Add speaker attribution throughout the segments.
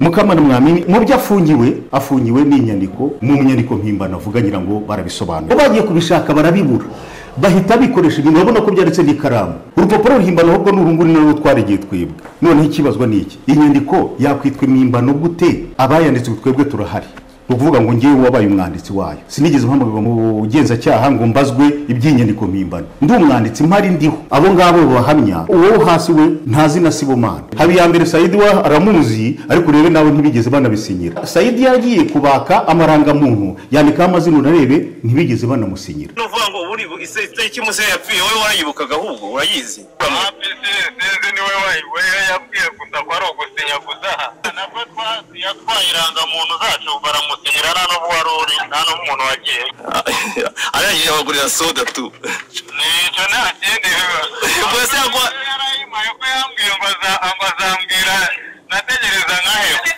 Speaker 1: mukamana mwamini mu byo afungiwe afungiwe n'inyandiko mu nyandiko mpimbano avuga ngira ngo barabisobanura bagiye kubishaka barabibura bahita bikoresha ibintu urabona ko byanditse n'ikaramu urupapuro ruhimbano ahubwo ni urunguru narwo twaragiye twibwa noneho ikibazwa ni iki inyandiko yakwitwa impimbano gute abayanditse ubu twebwe turahari ni ukuvuga ngo ngewe wabaye umwanditsi wayo sinigeze mpamagara mu bugenzacyaha ngo mbazwe iby'inyandiko mpimbano ndi umwanditsi mpari ndiho abo ngabo bahamya uwo hasi we ntazi na sibomana habiyambere sayidi wa aramuzi ariko urebe nawe ntibigeze banabisinyira sayidi yagiye kubaka amarangamuntu yandikaho amazina unarebe ntibigeze banamusinyira
Speaker 2: ni ukuvuga ngo buri itariki umusore yapfuye wowe warayibukaga ahubwo urayizi
Speaker 3: aha pesinesi niwe wayibuye yapfuye gusa ko ari ugusinya gusa nabwo twazi yatwaye irangamuntu zacu baramusinyira nta n'ubu wari uri nta n'ubu umuntu wagiye
Speaker 2: aragiye abagurira soda tu
Speaker 3: nicyo nta kindi biba
Speaker 2: Ubwo se yagwa-
Speaker 3: yarayimaye ko yambwiye ngo aza- ngo azambwira nategereza nkaheba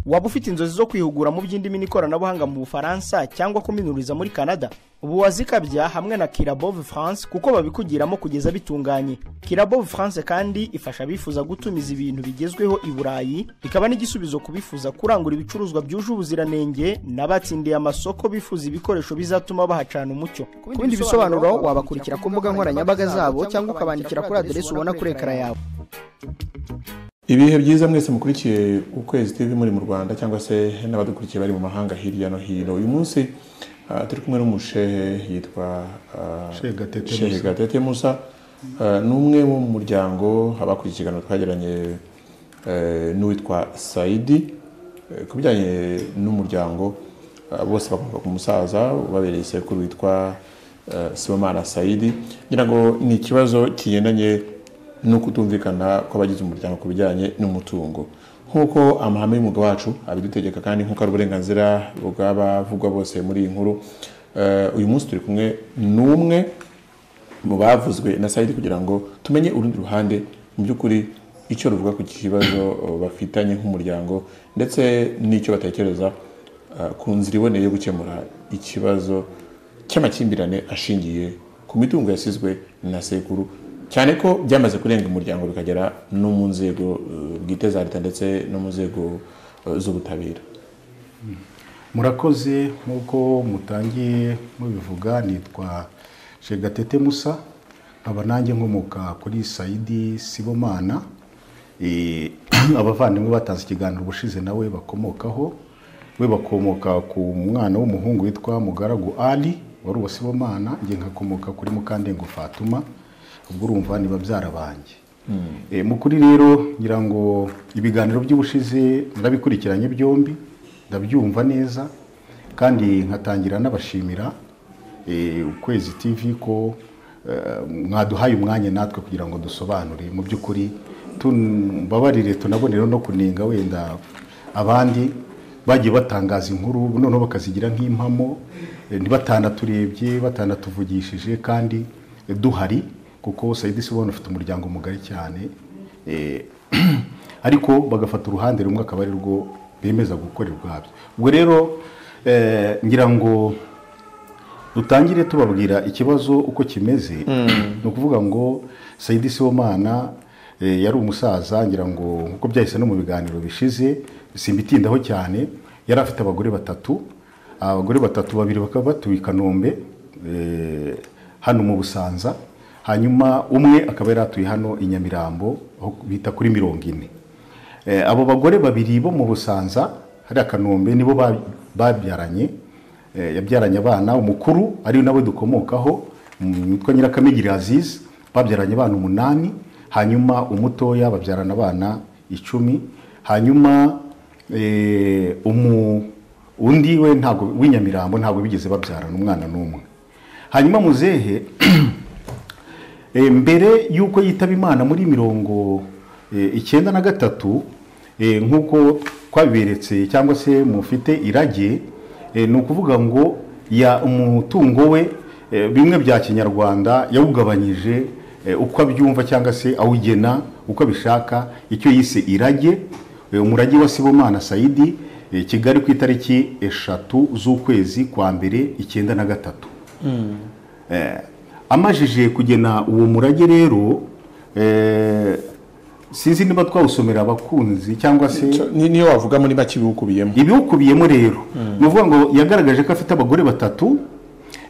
Speaker 4: waba ufite inzozi zo kwihugura mu by'indimi n'ikoranabuhanga mu bufaransa cyangwa kuminuriza muri canada ubu wazikabya hamwe na kirabove france kuko babikugiramo kugeza bitunganye kirabove france kandi ifasha abifuza gutumiza ibintu bigezweho i burayi ikaba n'igisubizo ku bifuza kurangura ibicuruzwa byuje ubuziranenge n'abatsindiye amasoko bifuza ibikoresho bizatuma bahacana umucyo ku bindi bisobanuro wabakurikira ku mbuga nkoranyambaga zabo cyangwa ukabandikira kuri aderesi ubona kuri ekara yawe
Speaker 5: ibihe byiza mwese mukurikiye ukwezi tv muri mu rwanda cyangwa se n'abadukurikiye bari mu mahanga hirya no hino uyu munsi ah, turi kumwe n'umushehe yitwa ah,
Speaker 1: Shehe Gatete
Speaker 5: Shehe
Speaker 1: Musa.
Speaker 5: gatete musa Ah, ni umwe wo mu muryango abakuriye ikiganiro twageranye eh, n'uwitwa sayidi Eh, ku bijyanye n'umuryango ah, bose bakomoka ku musaza ubabereye sekuru witwa eh, sibomana sayidi ngira ngo ni ikibazo kigendanye no kutumvikana kw'abagize umuryango ku bijyanye n'umutungo nk'uko amahame y'umwuga wacu abidutegeka kandi nk'uko ari uburenganzira bw'abavugwa bose muri iyi nkuru Eh, uyu munsi turi kumwe n'umwe mu bavuzwe na sayidi kugira ngo tumenye urundi ruhande mu by'ukuri icyo ruvuga ku kibazo eh, bafitanye nk'umuryango ndetse n'icyo batekereza eh, ku nzira iboneye yo gukemura ikibazo cy'amakimbirane ashingiye ku mitungo yasizwe na sekuru cyane ko byamaze kurenga umuryango bikagera no mu nzego eh, bwite za leta ndetse no mu nzego eh, z'ubutabera
Speaker 1: murakoze nk'uko mutangiye mubivuga nitwa shegatete musa nkaba nanjye nkomoka kuri sayidi sibomana Eh, abavandimwe batanze ikiganiro ubushize nawe bakomokaho we bakomoka ku mwana w'umuhungu witwa mugaragu ali wari uwa sibomana njye nkakomoka kuri mukandengo fatuma ubwo urumva ni babyara banjye Eh, mu kuri rero ngira ngo ibiganiro by'ubushize ndabikurikiranye byombi ndabyumva neza kandi nkatangira n'abashimira eh, ukwezi tv ko eh, mwaduhaye umwanya natwe kugira ngo dusobanure mu by'ukuri tumbabarire tunabonereho no kunenga wenda abandi bagiye batangaza inkuru noneho bakazigira nk'impamo eh, ntibatandaturebye batandatuvugishije kandi eh, duhari kuko sayidi sibona ufite umuryango mugari cyane eh, ariko bagafata uruhande rumwe akaba ari rwo bemeza gukora ubwabyo ubwo rero eh, ngira ngo dutangire tubabwira ikibazo uko kimeze ni ukuvuga ngo sayidi sibomana eh, yari umusaza ngira ngo nkuko byahise no mu biganiro bishize simbitindaho cyane yari afite abagore batatu abagore batatu babiri bakaba batuye i kanombe eh, hano mu busanza hanyuma umwe akaba yari atuye hano i nyamirambo aho bita kuri mirongo ine Eh, abo bagore babiri bo mu busanza hariya kanombe nibo ba- babyaranye eh, yabyaranye abana umukuru ari nawe dukomokaho mm, witwa nyirakamigiri aziz babyaranye abana umunani hanyuma umutoya babyarana abana icumi hanyuma eh, umu undi we ntabwo w'inyamirambo ntabwo bigeze babyarana umwana n'umwe hanyuma muzehe Eh, mbere y'uko yitaba imana muri mirongo eh, icyenda na gatatu eh, nk'uko twabiberetse cyangwa se mufite irage eh, ni ukuvuga ngo ya umutungo we eh, bimwe bya kinyarwanda yawugabanyije eh, uko abyumva cyangwa se awugena uko abishaka icyo yise irage Eh, umurage wa sibomana sayidi eh, kigali ku itariki eshatu z'ukwezi kwa mbere icyenda na gatatu amajije kugena uwo murage rero eh, sinzi niba twawusomera abakunzi cyangwa se
Speaker 5: Ni- niyo wavuga muri make ibiwukubiyemo
Speaker 1: ibiwukubiyemo rero ni ukuvuga ngo yagaragaje ko afite abagore batatu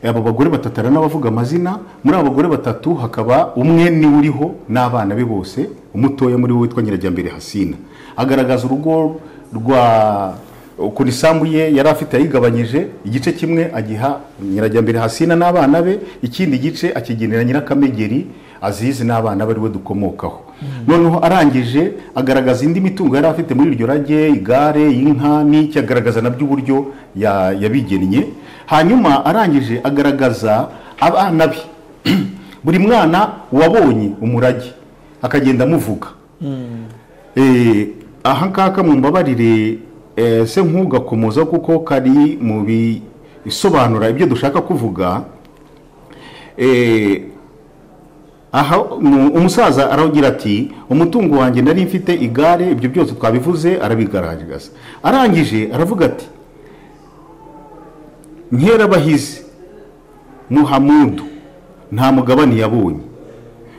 Speaker 1: abo bagore batatu hari n'abavuga amazina muri abo bagore batatu hakaba umwe niwe uriho n'abana be bose umutoya muri we witwa nyirajyambere hasina agaragaza urugo rwa ukuntu isambu ye yari afite yayigabanyije igice kimwe agiha nyirajyambere hasina n'abana be ikindi gice akigenera nyirakamegeri azizi n'abana be ariwe dukomokaho noneho arangije agaragaza indi mitungo yari afite muri iryo rage igare inka n'iki agaragaza nabyo uburyo ya- yabigennye hanyuma arangije agaragaza abana be buri mwana wabonye umurage akagenda amuvuga Eh, aha ngaka mumbabarire eh, se nk'ugakomoza kuko kari mu bisobanura ibyo dushaka kuvuga eh, aha mu- umusaza aragira ati umutungo wanjye nari mfite igare ibyo byose twabivuze arabigaragaza arangije aravuga ati nkerabahizi muhamudu nta mugabane yabonye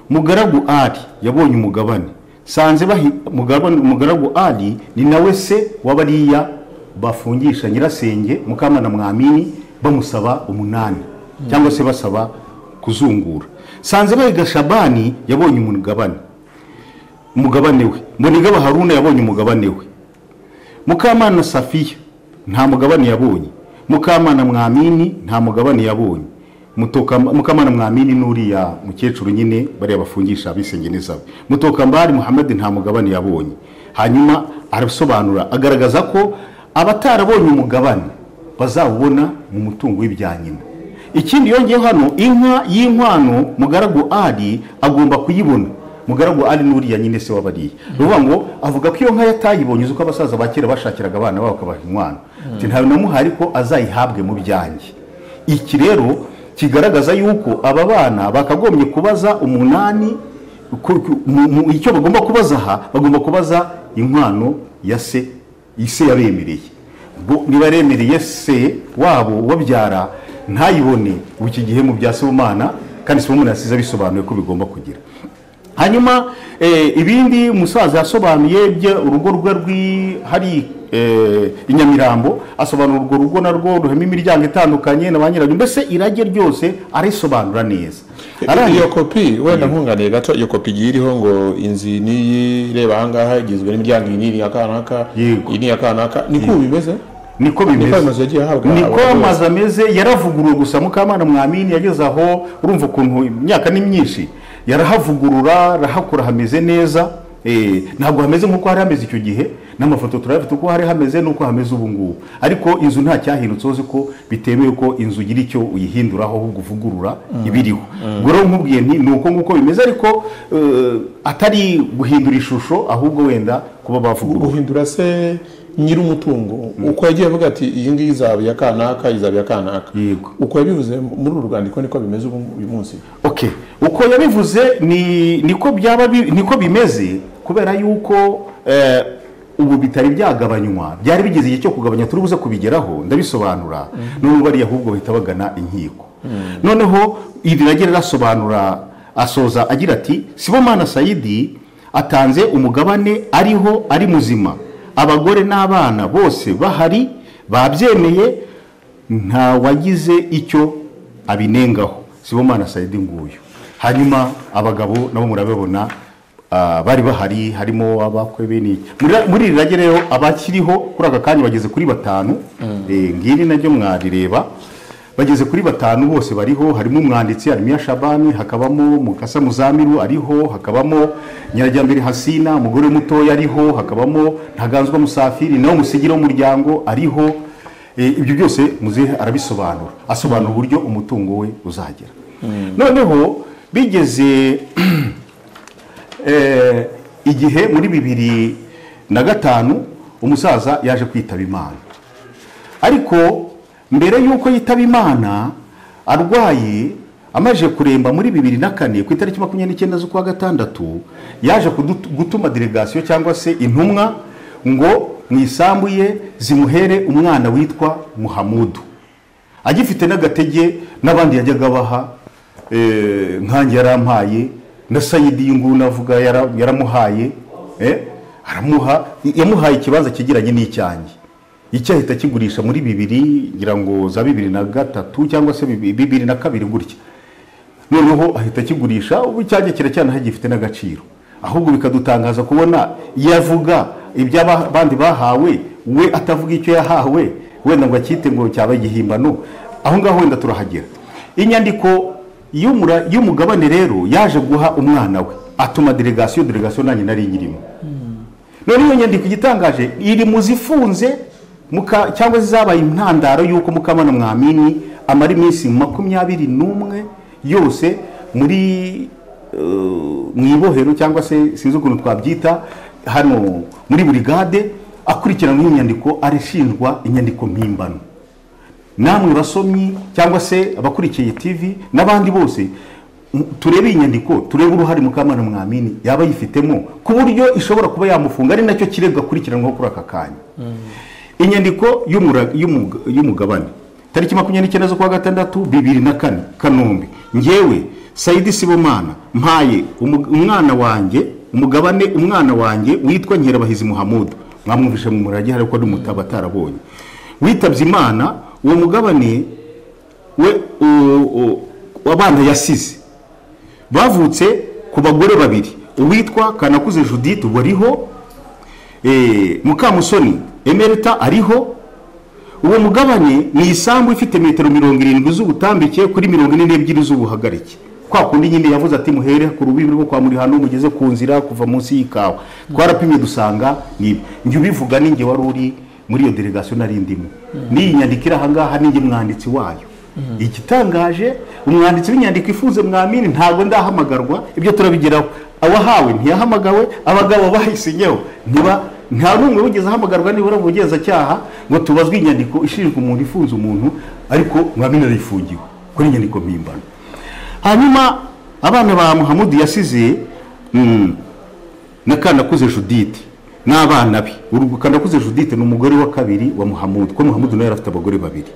Speaker 1: mugaragu ari yabonye umugabane sanze bahi mugabane mugaragu ari ni nawe se w'abariya bafungisha nyirasenge mukamana mwamini bamusaba umunani cyangwa se basaba kuzungura sanze bahiga shabani yabonye umugabane umugabane we mbonigaba haruna yabonye umugabane we mukamana safiya nta mugabane yabonye mukamana mwamini nta mugabane yabonye Mutoka- mukamana mwamini n'uriya mukecuru nyine bariya bafungisha abisenge n'izabe mutokambari muhamadi nta mugabane yabonye hanyuma arasobanura agaragaza ko abatarabonye umugabane bazawubona mu mutungo w'ibya nyina ikindi yongeyeho hano inka y'inkwano mugaragu ari agomba kuyibona mugaragu ari n'uriya nyine se wabariye ni ukuvuga ngo avuga ko iyo nka yatayibonye uzi ko abasaza ba kera bashakiraga abana babo bakabaha inkwano Ati, ntawe namuhaye ariko azayihabwe mu byanjye iki rero kigaragaza yuko aba bana bakagombye kubaza umunani ku- ku- mu- mu- icyo bagomba kubaza aha bagomba kubaza inkwano ya se ise yabemereye Bo- nibaremereye se wabo wabyara ntayibone ubu iki gihe mu bya sibomana kandi sibomana yasize abisobanuye ko bigomba kugira hanyuma eh, ibindi umusaza yasobanuye bye urugo rwe rwihari eh, i nyamirambo asobanura urwo rugo narwo ruhema imiryango itandukanye na ba nyirabyo mbese irage ryose arisobanura neza
Speaker 5: iyo kopi wenda nkunganiye gato iyo kopi igiye iriho ngo inzu iyi n'iyi ireba ahangaha igizwe n'imiryango iyi n'iyi aka n'aka
Speaker 1: Yego.
Speaker 5: iyi n'iyi aka n'aka niko ubu bimeze
Speaker 1: niko
Speaker 5: niko ayo
Speaker 1: bimeze
Speaker 5: mazu yagiye ahabwa
Speaker 1: niko
Speaker 5: abagore.
Speaker 1: amazu ameze yaravuguruwe gusa mukamana mwamini yageze aho urumva ukuntu imyaka ni myinshi yarahavugurura arahakora hameze neza Eh, ntabwo hameze nk'uko hari hameze icyo gihe n'amafoto turayafite uko hari hameze n'uko hameze ubu ngubu ariko inzu nta cyahindutse uzi ko bitemewe ko inzu ugira icyo uyihinduraho ahubwo uvugurura ibiriho ubwo rero nkubwiye nti ni uko nguko bimeze ariko eh, atari guhindura ishusho ahubwo wenda kuba bavugurura
Speaker 5: guhindura se nyir'umutungo uko yagiye avuga ati iyi ngiyi izaba iya kanaka izaba iya kanaka
Speaker 1: Yego.
Speaker 5: uko yabivuze muri uru rwandiko niko bimeze ubu- uyu munsi
Speaker 1: okay uko yabivuze ni niko byaba bi- niko bimeze kubera yuko eh, ubu bitari byagabanywa byari bigeze igihe cyo kugabanya turi buze kubigeraho ndabisobanura none bariya ahubwo bahita bagana inkiko noneho iri rage rirasobanura asoza agira ati sibomana sayidi atanze umugabane ariho ari muzima abagore n'abana bose bahari babyemeye nta wagize icyo abinengaho sibomana sayidi nguyu hanyuma abagabo nabo murabibona ah, bari bahari harimo abakwe beniki muri iri rage rero abakiriho kuri aka kanya bageze kuri batanu Eh, ngiri naryo mwarireba bageze kuri batanu bose bariho harimo umwanditsi harimo iya shabani hakabamo mukasa muzamiru ariho hakabamo nyirajyambere hasina umugore mutoya ariho hakabamo ntaganzwa musafiri nawe musigira w'umuryango ariho E, ibyo byose muzehe arabisobanura asobanura uburyo umutungo we uzagera noneho bigeze eh, igihe muri bibiri na gatanu umusaza yaje kwitaba imana ariko mbere y'uko yitaba imana arwaye amaze kuremba muri bibiri na kane ku itariki makumyabiri n'icyenda z'ukwa gatandatu yaje kudu- gutuma delegasiyo cyangwa se intumwa ngo mu isambu ye zimuhere umwana witwa muhamudu agifite n'agatege n'abandi yajyaga baha eh, nkange yarampaye na sayidi y'inguni avuga yara- yaramuhaye eh, aramuha yamuhaye ikibanza cyegeranye n'icyanjye icyahita kigurisha muri bibiri ngira ngo za bibiri na gatatu cyangwa se bibi- bibiri na kabiri gutya noneho ahita akigurisha ubu icyanjye kiracyanaho gifite n'agaciro ahubwo bikadutangaza kubona yavuga iby'abandi bahawe we atavuga icyo yahawe wenda ngo acyite ngo cyaba igihimbano aho ngaho wenda turahagera inyandiko y'umura- y'umugabane rero yaje guha umwana we atuma delegasiyo delegasiyo nanjye nari nyirimo none iyo nyandiko igitangaje iri mu zifunze muka- cyangwa zizabaye intandaro y'uko mukamana mwamini amara iminsi makumyabiri n'umwe yose muri eh, mu ibohero cyangwa se sinzi ukuntu twabyita hano muri burigade akurikiranwa inyandiko arishinjwa inyandiko mpimbano namwe basomyi cyangwa se abakurikiye tv n'abandi bose m- turebe iyi nyandiko turebe uruhare mukamana mwamini yaba yifitemo ku buryo ishobora kuba yamufunga ari nacyo kirego akurikiranwaho kuri aka kanya inyandiko y'umura- y'umuga- y'umugabane tariki makumyabiri n'icyenda z'ukwa gatandatu bibiri na kane kanombe ngewe sayidi sibomana mpaye umu- umwana wanjye umugabane umwana wanjye witwa nkerabahizi muhamudu mwamwumvishe mu murage hari ko ari umutaba atarabonye witabye imana uwo mugabane we u- u- abana yasize bavutse ku bagore babiri uwitwa kanakuze judith wariho Eh, mukamusoni emerita ariho uwo mugabane ni isambu ifite metero mirongo irindwi z'ubutambike kuri mirongo ine n'ebyiri z'ubuhagarike kwa kundi nyine yavuze ati muhere ku rubibi rwo kwa muri hano mugeze ku nzira kuva munsi y'ikawa twarapimye dusanga niba njye ubivuga ninjye wari uri muri iyo delegasiyo nari ndimo n'iyi nyandiko iri ahangaha ninjye mwanditsi wayo igitangaje umwanditsi w'inyandiko ifunze mwamini ntabwo ndahamagarwa ibyo turabigeraho awahawe ntiyahamagawe abagabo bahisinyeho ntiba nta n'umwe wigeze ahamagarwa nibura mu bugenzacyaha ngo tubazwe inyandiko ishinjwa umuntu ifunze umuntu ariko mwamini arayifungiwe kuri inyandiko mpimbano hanyuma abana ba muhamudu yasize mm, na kanakuze judith n'abana be Uru- kanakuze judith ni umugore wa kabiri wa muhamudu kuko muhamudu nawe yari afite abagore babiri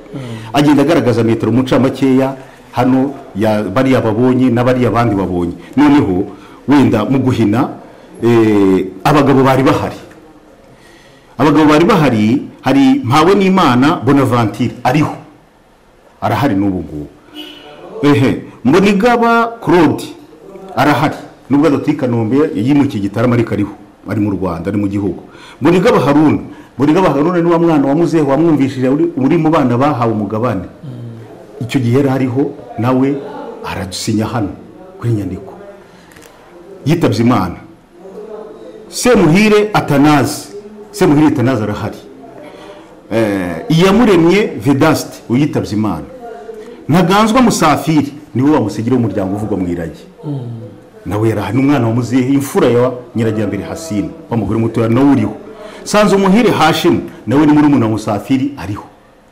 Speaker 1: agenda agaragaza metero mu ncamakeya hano ya- bariya babonye n'abariya abandi babonye noneho wenda mu guhina eh, abagabo bari bahari abagabo bari bahari hari mpawe n'imana bonaventure ariho arahari n'ubu ngubu ehe mbonigaba claude arahari nubwo adatuye i kanombe yimukiye igitaramo ariko ariho ari mu rwanda ari mu gihugu mbonigaba haruna mbonigaba haruna ni wa mwana wamuzeho wamwumvishije uri- uri mu bana bahawe umugabane icyo gihe yari ariho nawe aradusinya hano kuri inyandiko yitabye imana semuhire atanazi semuhire atanazi arahari Eh, iyamuremye vedasite uyitabye imana ntaganzwa musafiri niwe wamusigira umuryango uvugwa mu irage nawe yari ahari n'umwana wamuzehe imfura ya nyirajyambere hasina wa mugore mutoya nawe uriho sanze umuhire hashimu nawe ni muri wa musafiri ariho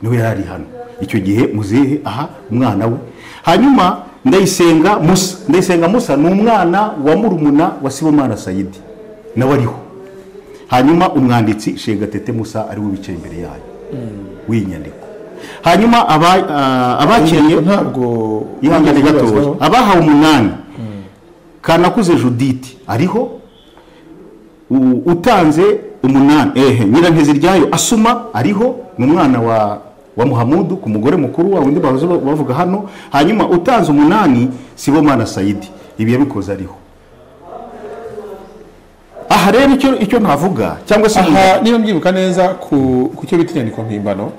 Speaker 1: nawe yari ari hano icyo gihe muzehe aha umwana we hanyuma ndayisenga musa ndayisenga musa ni umwana wa murumuna wa sibomana sayidi nawe ariho hanyuma umwanditsi shegatete musa ariwe wicaye imbere yayo w'iyi nyandiko hanyuma aba- ah, abakiriye
Speaker 5: Inyandiko ntabwo
Speaker 1: ihangane gatoya
Speaker 5: ibazwaho.
Speaker 1: abahawe umunani kanakuze judith ariho U- utanze umunani ehe nyiranteziryayo asuma ariho ni umwana wa wa muhamudu ku mugore mukuru wa wundi bahoze ba- bavuga hano hanyuma utanze umunani sibomana sayidi ibi yabikoze ariho aha rero icyo icyo navuga cyangwa se
Speaker 5: aha niba mbyibuka neza ku ku cyo bita inyandiko mpimbano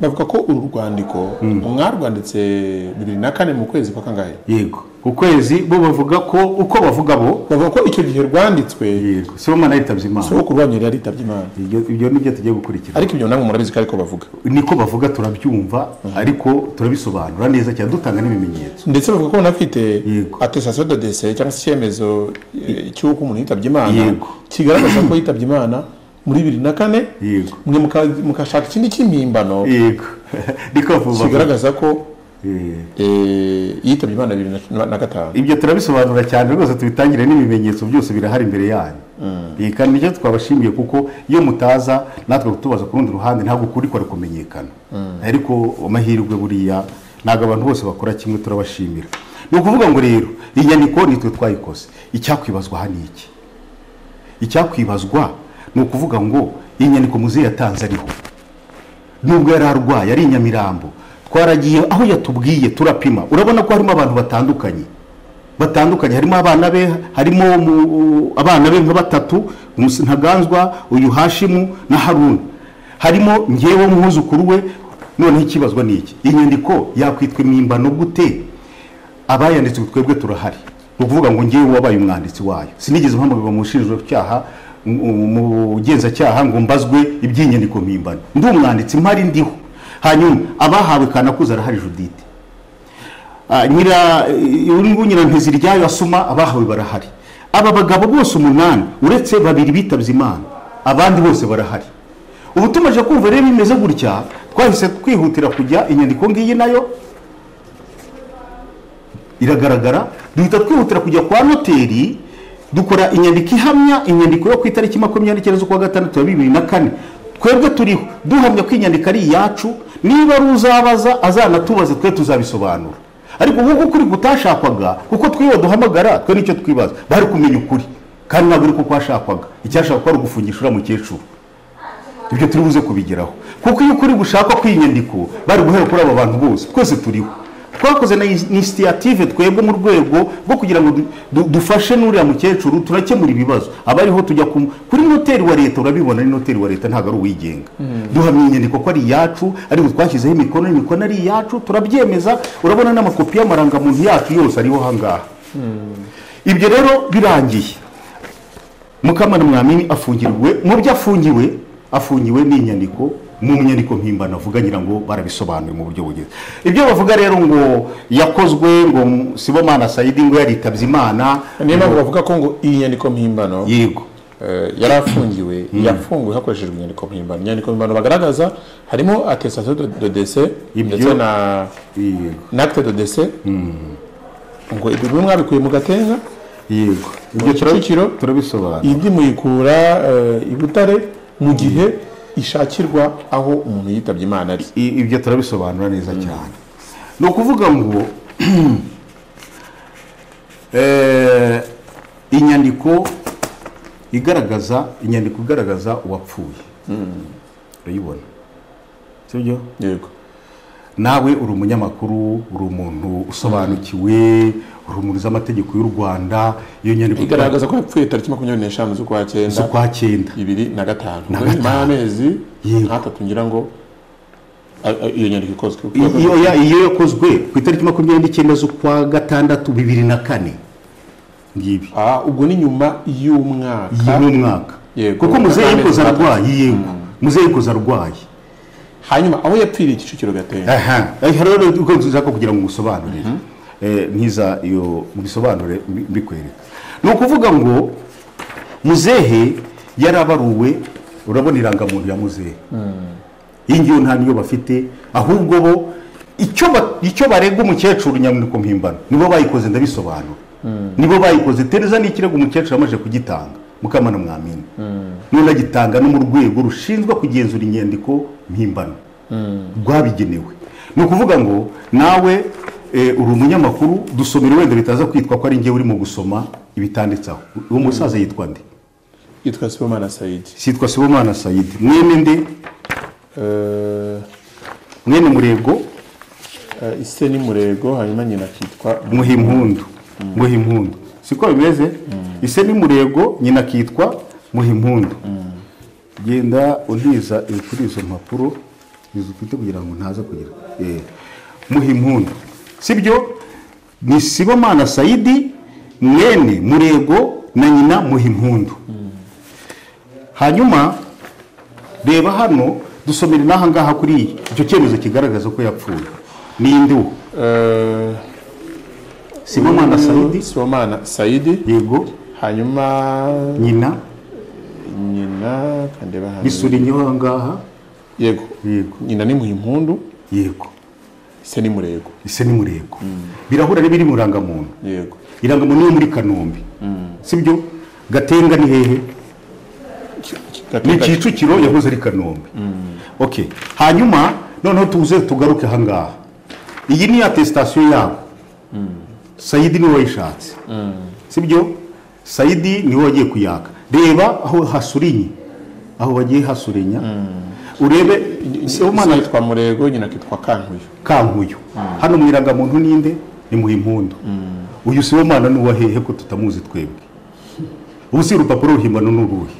Speaker 5: bavuga ko uru rwandiko mwarwanditse bibiri na kane mu kwezi kwa kangahe
Speaker 1: yego ku kwezi bo bavuga ko uko bavuga bo
Speaker 5: bavuga ko icyo gihe rwanditswe
Speaker 1: yego sibomana yitabye imana
Speaker 5: sogokuru wanyu yari yaritabye imana
Speaker 1: Ibyo- ibyo ni byo tugiye gukurikira
Speaker 5: ariko ibyo namwe murabizi ko ariko bavuga
Speaker 1: niko bavuga turabyumva ariko turabisobanura neza cyane dutanga n'ibimenyetso
Speaker 5: ndetse bavuga ko banafite
Speaker 1: Yego.
Speaker 5: atestation de dese cyangwa se icyemezo eh, cy'uko umuntu yitabye imana
Speaker 1: Yego.
Speaker 5: kigaragaza ko yitabye imana muri bibiri na kane
Speaker 1: Yego.
Speaker 5: mwe muka- mugashaka ikindi cy'impimbano
Speaker 1: yego niko bavuga
Speaker 5: kigaragaza ko
Speaker 1: Eh,
Speaker 5: eh, yitabye imana bibiri na- na gatanu
Speaker 1: ibyo turabisobanura cyane rwose tubitangire n'ibimenyetso byose birahari imbere yanyu Eh, kandi nicyo twabashimiye kuko iyo mutaza natwe kutubaza ku rundi ruhande ntabwo ukuri kwari kumenyekana ariko amahirwe buriya ntabwo abantu bose bakora kimwe turabashimira ni ukuvuga ngo rero iyi nyandiko nitwe twayikoze icyakwibazwa hano iki icyakwibazwa ni ukuvuga ngo iyi nyandiko muzehe yatanze ariho nubwo yari arwaye ari i nyamirambo twaragiye aho yatubwiye turapima urabona ko harimo abantu batandukanye batandukanye harimo abana be harimo umu- abana be nka batatu Mus- ntaganzwa uyu hashimu na haruna harimo ngewe mwuzukuru we noneho ikibazwa ni iki iyi nyandiko yakwitwa impimbano gute abayanditse twebwe turahari ni ukuvuga ngo ngewe wabaye umwanditsi wayo sinigeze mpamagara mu nshinjacyaha mu genzacyaha ngo mbazwe iby'inyandiko mpimbano ndi umwanditsi mpari ndiho hanyuma abahawe kanakuze arahari judite Ah, nyira urungu nyiranteziryayo asoma abahawe barahari aba bagabo bose umunani uretse babiri bitabye imana abandi bose barahari ubu tumaze kumva rero bimeze gutya twahise twihutira kujya inyandiko ngiyi nayo iragaragara duhita twihutira kujya kwa noteri dukora inyandiko ihamya inyandiko yo ku itariki makumyabiri n'icyenda z'ukwa gatandatu ya bibiri na kane twebwe turiho duhamya ko inyandiko ari iyacu niba ari uzabaza azanatubaze twe tuzabisobanura ariko nk'uko ukuri kutashakwaga kuko twiwe duhamagara twe nicyo twibaza bari kumenya ukuri kandi ntabwo ari ko kwashakwaga icyashakwa kwari ugufungisha uriya mukecuru ibyo turi buze kubigeraho kuko iyo ukuri gushakwa kw'inyandiko bari guhera kuri aba bantu bose twese turiho twakoze na inisiyative twebwe mu rwego rwo kugira ngo du- du- dufashe n'uriya mukecuru turakemura ibibazo abariho tujya ku kuri noteri wa leta urabibona ni noteri wa leta ntabwo ari uwigenga duhamya inyandiko ko ari iyacu ariko twashyizeho imikono imikono ari iyacu turabyemeza urabona n'amakopi y'amarangamuntu yacu yose ariho ahangaha ibyo rero birangiye mukamana mwamini afungirwe mu byo afungiwe afungiwe n'inyandiko mu nyandiko mpimbano avuga ngira ngo barabisobanuye mu buryo bugeze ibyo bavuga rero ngo yakozwe ngo sibomana sayidi ngo yaritabye imana
Speaker 5: niyo mpamvu bavuga ko ngo iyi nyandiko mpimbano
Speaker 1: yego
Speaker 5: eh, yari afungiwe yafunguwe hakoreshejwe inyandiko mpimbano inyandiko mpimbano bagaragaza harimo atestation de de décès
Speaker 1: Ibyo-
Speaker 5: ndetse na
Speaker 1: yego
Speaker 5: n'acte de décès ngo ibyo bimwe mwabikuye mu gatenga
Speaker 1: yego
Speaker 5: ibyo kicukiro
Speaker 1: turabisobanura
Speaker 5: indi muyikura eh, i butare mu gihe ishakirwa aho umuntu yitabye imana ari
Speaker 1: I- ibyo turabisobanura neza cyane ni ukuvuga ngo eh, inyandiko igaragaza inyandiko igaragaza uwapfuye urayibona sibyo
Speaker 5: yego
Speaker 1: nawe uri umunyamakuru uri umuntu usobanukiwe urumuri z'amategeko y'u rwanda iyo nyandiko
Speaker 5: igaragaza ko yapfuye tariki makumyabiri n'eshanu z'ukwa cyenda
Speaker 1: z'ukwa cyenda
Speaker 5: ibiri na gatanu
Speaker 1: Na
Speaker 5: Ubwo nyuma
Speaker 1: gatanu.
Speaker 5: y'amezi
Speaker 1: Yego.
Speaker 5: nk'atatu ngira ngo a- a- iyo nyandiko ikozwe
Speaker 1: iyo ya- iyo yakozwe ku itariki makumyabiri n'icyenda z'ukwa gatandatu bibiri na kane ngibi
Speaker 5: Ah, ubwo ni nyuma
Speaker 1: iyi
Speaker 5: y'umwaka
Speaker 1: ni umwaka
Speaker 5: Yego.
Speaker 1: kuko muzehe yikoze ararwaye yego muzehe yikoze ararwaye
Speaker 5: hanyuma aho yapfiriye kicukiro gatenga
Speaker 1: aha aha rero uko nzaka kugira ngo ngusobanurire Eh, nkiza iyo mbisobanure mbi- mbikwereka ni ukuvuga ngo muzehe yarabaruwe urabona irangamuntu ya muzehe iyi ngiyo nta niyo bafite ahubwo bo icyo ba- icyo barega umukecuru nyamwiko mpimbano nibo bayikoze ndabisobanura nibo bayikoze tereza n'ikirego umukecuru yamaze kugitanga mukamana mwamini none agitanga no mu rwego rushinzwe kugenzura inyandiko mpimbano rwabigenewe ni ukuvuga ngo nawe eh, uri umunyamakuru dusomera wenda bitaza kwitwa ko ari njye urimo gusoma ibitanditseho uwo musaza yitwa nde
Speaker 5: yitwa sibomana sayidi
Speaker 1: sitwa sibomana sayidi mwene nde
Speaker 5: Eh,
Speaker 1: mwene murego
Speaker 5: eh, ise ni murego hanyuma nyina akitwa
Speaker 1: muha impundu muha impundu siko bimeze ise ni murego nyina akitwa muha impundu genda untiza ibi kuri izo mpapuro izo ufite kugira ngo ntaza kugira Eh, muha impundu sibyo ni sibomana sayidi mwene murego na nyina muha impundu hanyuma reba hano dusomere n'aha ngaha kuri iyi icyo cyemezo kigaragaza ko yapfuye ni induhu
Speaker 5: Eh,
Speaker 1: sibomana sayidi
Speaker 5: sibomana sayidi
Speaker 1: yego
Speaker 5: hanyuma
Speaker 1: nyina
Speaker 5: nyina kandeba hano
Speaker 1: bisurinyeho aha ngaha
Speaker 5: yego
Speaker 1: Yego.
Speaker 5: nyina ni muhimpundu
Speaker 1: yego
Speaker 5: ise ni murego
Speaker 1: ise ni murego birahura n'ibiri mu irangamuntu
Speaker 5: yego
Speaker 1: irangamuntu yo muri kanombe sibyo gatenga ni hehe ni
Speaker 5: Gatenga-
Speaker 1: kicukiro yahoze ari kanombe okay hanyuma noneho tuze tugaruke aha ngaha iyi ni atesitasiyo yabo sayidi niwe wayishatse sibyo sayidi niwe wagiye kuyaka reba aho hasurinye aho bagiye hasurinya urebe
Speaker 5: umwana
Speaker 1: sibomana
Speaker 5: yitwa murego nyina akitwa kankuyo
Speaker 1: kankuyo hano mu irangamuntu ninde ni mu impundu uyu sibomana ni uwahehe ko tutamuzi twebwe ubu si urupapuro ruhimbano ni uruhe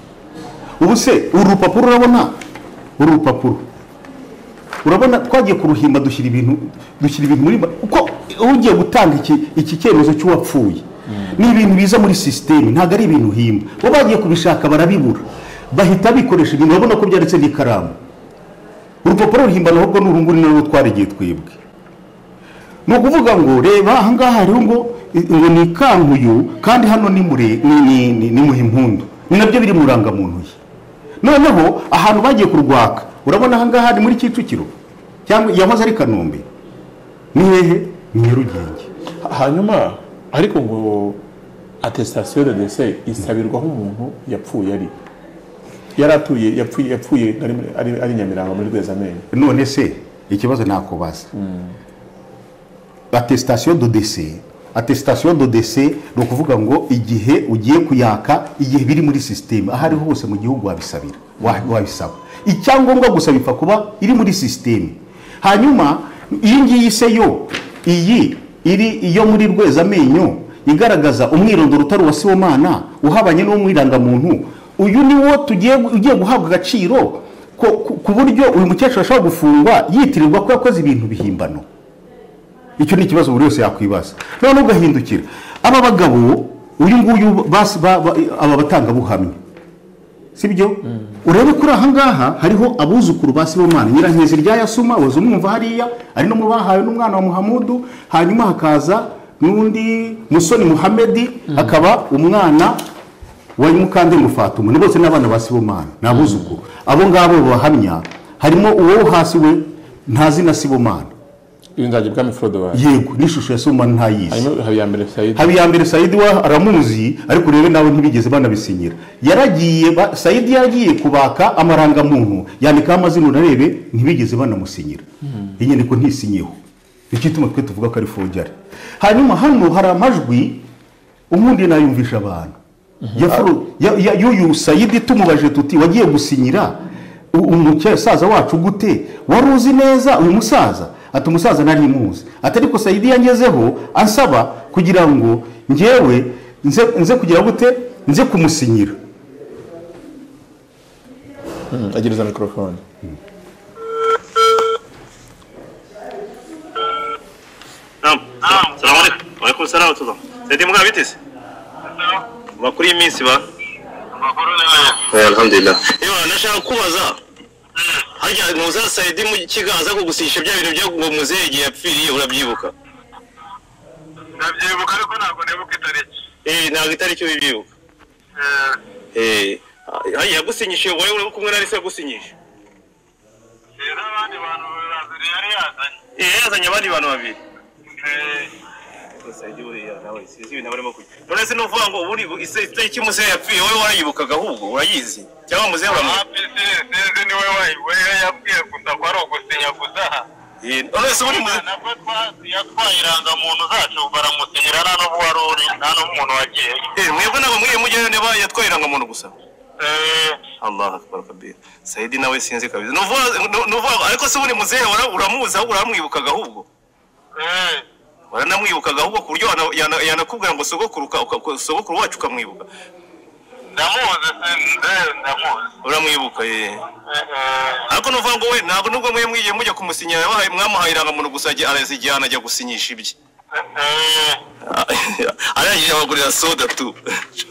Speaker 1: ubu se uru rupapuro urabona uru rupapuro urabona twagiye kuruhimba dushyira ibintu dushyira ibintu muri ma- kuko ugiye gutanga iki iki cyemezo cy'uwapfuye ni ibintu biza muri sisiteme ntabwo ari ibintu uhimba bo bagiye kubishaka barabibura bahita bikoresha ibintu urabona ko byanditse n'ikaramu urupapuro ruhimbano ahubwo ni urunguru ni narwo twarigiye twebwe ni ukuvuga ngo reba ahangaha hariho ngo ngo ni kankuyu kandi hano ni muri ni ni ni ni muhimpundu ni nabyo biri mu rangamuntu ye noneho ahantu bagiye kurwaka urabona ahangaha ni muri kicukiro cyangwa yahoze ari kanombe ni hehe ni nyarugenge
Speaker 5: hanyuma ariko ngo atesitasiyo de dese isabirwaho umuntu yapfuye ari yari atuye yapfuye yapfuye ari muri- ari- ari nyamirambo muri rwezamenyo
Speaker 1: none se ikibazo nakubaza atesitasiyo do dese atesitasiyo do dese ni ukuvuga ngo igihe ugiye kuyaka igihe biri muri sisiteme aho ari ho hose mu gihugu wabisabira wa- wabisaba icyangombwa gusa bipfa kuba iri muri sisiteme hanyuma iyi ngiyi se yo iyi iri iyo muri rwezamenyo igaragaza umwirondoro utari uwa sibomana uhabanye n'uwo mwirangamuntu uyu ni wo tugiye ugiye guhabwa agaciro ko ku- ku buryo uyu mukecuru ashobora gufungwa yitirirwa ko yakoze ibintu bihimbano icyo ni ikibazo buri wese yakwibaza noneho ugahindukira aba bagabo uyu nguyu basi- ba- ba- aba batangabuhamya si byo urebe kuri aha ngaha hariho abuzukuru ba sibomana nyirankezi rya yasuma waza umwumva hariya ari no mu bahawe n'umwana wa muhamudu hanyuma hakaza n'undi musoni muhamedi akaba umwana wa mukandemu fatuma ni bose n'abana ba sibomana ni abuzukuru abo ngabo bahamya harimo uwo hasi we ntazi na sibomana
Speaker 5: iyo nzajya bwami forodowari
Speaker 1: yego n'ishusho ya sibomana ntayizi
Speaker 5: hanyuma habiyambere sayidi
Speaker 1: haba iya mbere sayidi wa aramuzi ariko urebe nawe ntibigeze banabisinyira yaragiye ba- sayidi yaragiye kubaka amarangamuntu yandikaho amazina unarebe ntibigeze banamusinyira iyi nyandiko ntisinyeho nicyo ituma twe tuvuga ko ari fojyari hanyuma hano hari amajwi ubundi nayumvisha abantu Ya Fro- ya- ya- y'uyu sayidi tumubajije tuti wagiye gusinyira u- umusaza wacu gute wari uzi neza uyu musaza ati umusaza nari muzi ati ariko sayidi yangezeho ansaba kugira ngo njyewe nze, nze kugira gute nze kumusinyira
Speaker 5: agereza mikorofone
Speaker 2: salamu alaikum alaikum salamu tuzo sayidi muga bitese makuru y'iminsi ba
Speaker 3: amakuru ni meza
Speaker 2: alhamdulillah yewe nashaka kubaza harya muza sayidi mu kiganza kugusisha bya bintu byaguwe muzehe igihe yapfiriye urabyibuka
Speaker 3: ndabyibuka ariko ntabwo nibuka itariki
Speaker 2: eh ntabwo itariki ubibyibuka
Speaker 3: Eh,
Speaker 2: eh harya yagusinyishije wowe uri kumwe na Alice yagusinyishije
Speaker 3: rero abandi bantu babiri yari yazanye
Speaker 2: eh yazanye abandi bantu babiri
Speaker 3: Eh,
Speaker 2: none se nuvuga ngo buri itariki muzehe yapfiriye wowe warayibukaga ahubwo urayizi cyangwa muzehe uramuzi
Speaker 3: hafi si- sinzi niwe wayi- we yapfuye gusa ko ari ugusinya gusa
Speaker 2: Eh, none se buri muzehe
Speaker 3: nabwo yatwaye irangamuntu zacu baramusinyira nta n'ubu wari uri nta n'umuntu wagiye
Speaker 2: Eh, mwebwe nabo mwiye mujyayo niba yatwaye irangamuntu gusa
Speaker 3: Eh,
Speaker 2: allah akbar kabira sayidi nawe sinzi kabisa Nuvuga- nu- nuvuga ariko se buri muzehe wara- uramuzi ahubwo uramwibukaga ahubwo
Speaker 3: eh,
Speaker 2: waranamwibukaga ahubwo ku buryo yana- yana- yanakubwira ngo sogokuru ka- uka- sogokuru wacu ukamwibuka
Speaker 3: ndamuzi sinzi ndamuzi
Speaker 2: uramwibuka ye
Speaker 3: Eh, eh,
Speaker 2: ariko nuvuga ngo we ntabwo nubwo mwe mwigiye mujya kumusinyira yabahaye- mwamuhaye irangamuntu gusa ajya- arazijyana ajya gusinyisha ibye
Speaker 3: eh,
Speaker 2: arangije abagurira soda tu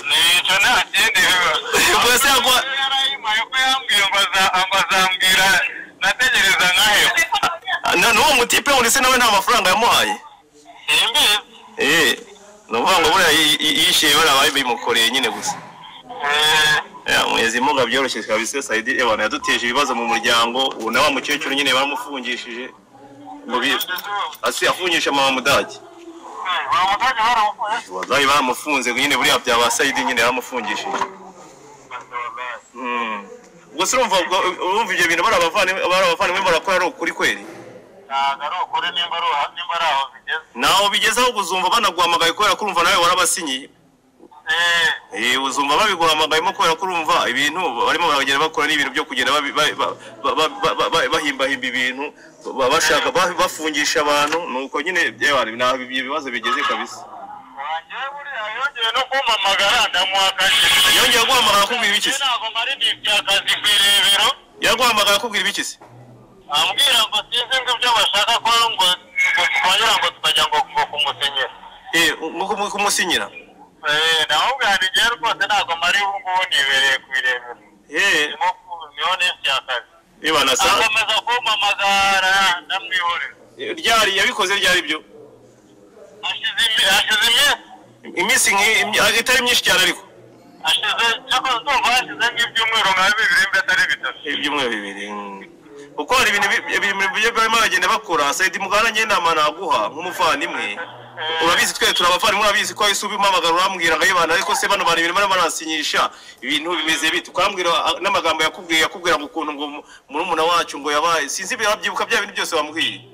Speaker 3: nicyo nta kindi biba
Speaker 2: Ubwo se yagwa-
Speaker 3: yarayimaye ko yambwiye ngo aza- azambwira nategereza nkahewe
Speaker 2: Na- n'uwo mutipe wundi se nawe nta mafaranga yamuhaye
Speaker 3: simbizi
Speaker 2: eh ni ukuvuga ngo buriya yi- yi- yishyuye bariya bari bimukoreye nyine gusa
Speaker 3: Eh,
Speaker 2: Ya, mwezi muga byoroshye kabisa sayidi abantu yaduteje ibibazo mu muryango ubu na wa mukecuru nyine bamufungishije mu bi asi afungisha mama mudage
Speaker 3: eh, bamutake baramufunze
Speaker 2: wazayi bamufunze nyine buriya byaba sayidi nyine bamufungishije Mm. ubwo se urumva ubwo- urumva ibyo bintu bari abavandimwe bari abavandimwe barakora ari ukuri kweli
Speaker 3: ntabwo ari ukuri nimba ari uha- nimba ari aho bigeze
Speaker 2: naho bigezeho kuzumva banaguhamagaye kubera ko urumva nawe warabasinyiye Eh, uzumva babiguhamagayemo kubera ko urumva ibintu barimo baragenda bakora n'ibintu byo kugenda babi- ba- ba- ba- ba- ba- ba- bahimbahimba ibintu ba- bashaka ba- bafungisha abantu nuko nyine yewe nta ibyo bibazo bigeze kabisa
Speaker 3: wanjyewe buriya yongeye no kumpamagara ndamuhakanye
Speaker 2: yongeye guhamagara akubwira iki se
Speaker 3: ntabwo mara igihe by'akazi ku irebero
Speaker 2: yaguhamagara akubwira iki se
Speaker 3: ambwira ngo sinzi ngo ibyo bashaka ko ngo ngo tubagira ngo tukajya ngo ngo kumusenyera
Speaker 2: eh ngo kumu- kumusinyira
Speaker 3: eh naho bwanjye rwose ntabwo mari ubu ngubu nibereye ku irebero
Speaker 2: eh
Speaker 3: ndimo ku- niho n'isi y'akazi
Speaker 2: yewe nasa
Speaker 3: akomeza kumpamagara ndamwihorera
Speaker 2: ryari yabikoze ryari byo
Speaker 3: hashize imi- hashize
Speaker 2: iminsi
Speaker 3: iminsi
Speaker 2: nk'iyi- imi- itari myinshi cyane ariko
Speaker 3: hashize ariko ndumva hashize nk'ibyumweru nka bibiri mbetari bitatu
Speaker 2: ibyumweru bibiri mm. kuko hari ibintu bi- ibintu byo barimo bagenda bakora sayidi mugana njye inama naguha nk'umuvandimwe urabizi twe turi abavandimwe urabizi ko wahise ubimamagara urambwira ngo ayibana ariko se bano bantu ibintu barimo barasinyisha ibintu bimeze bite ukambwira ah, n'amagambo yakubwiye yakubwira ngo ukuntu ngo murumuna wacu ngo yabaye sinzi ibyo wabyibuka bya bintu byose bamubwiye
Speaker 3: yego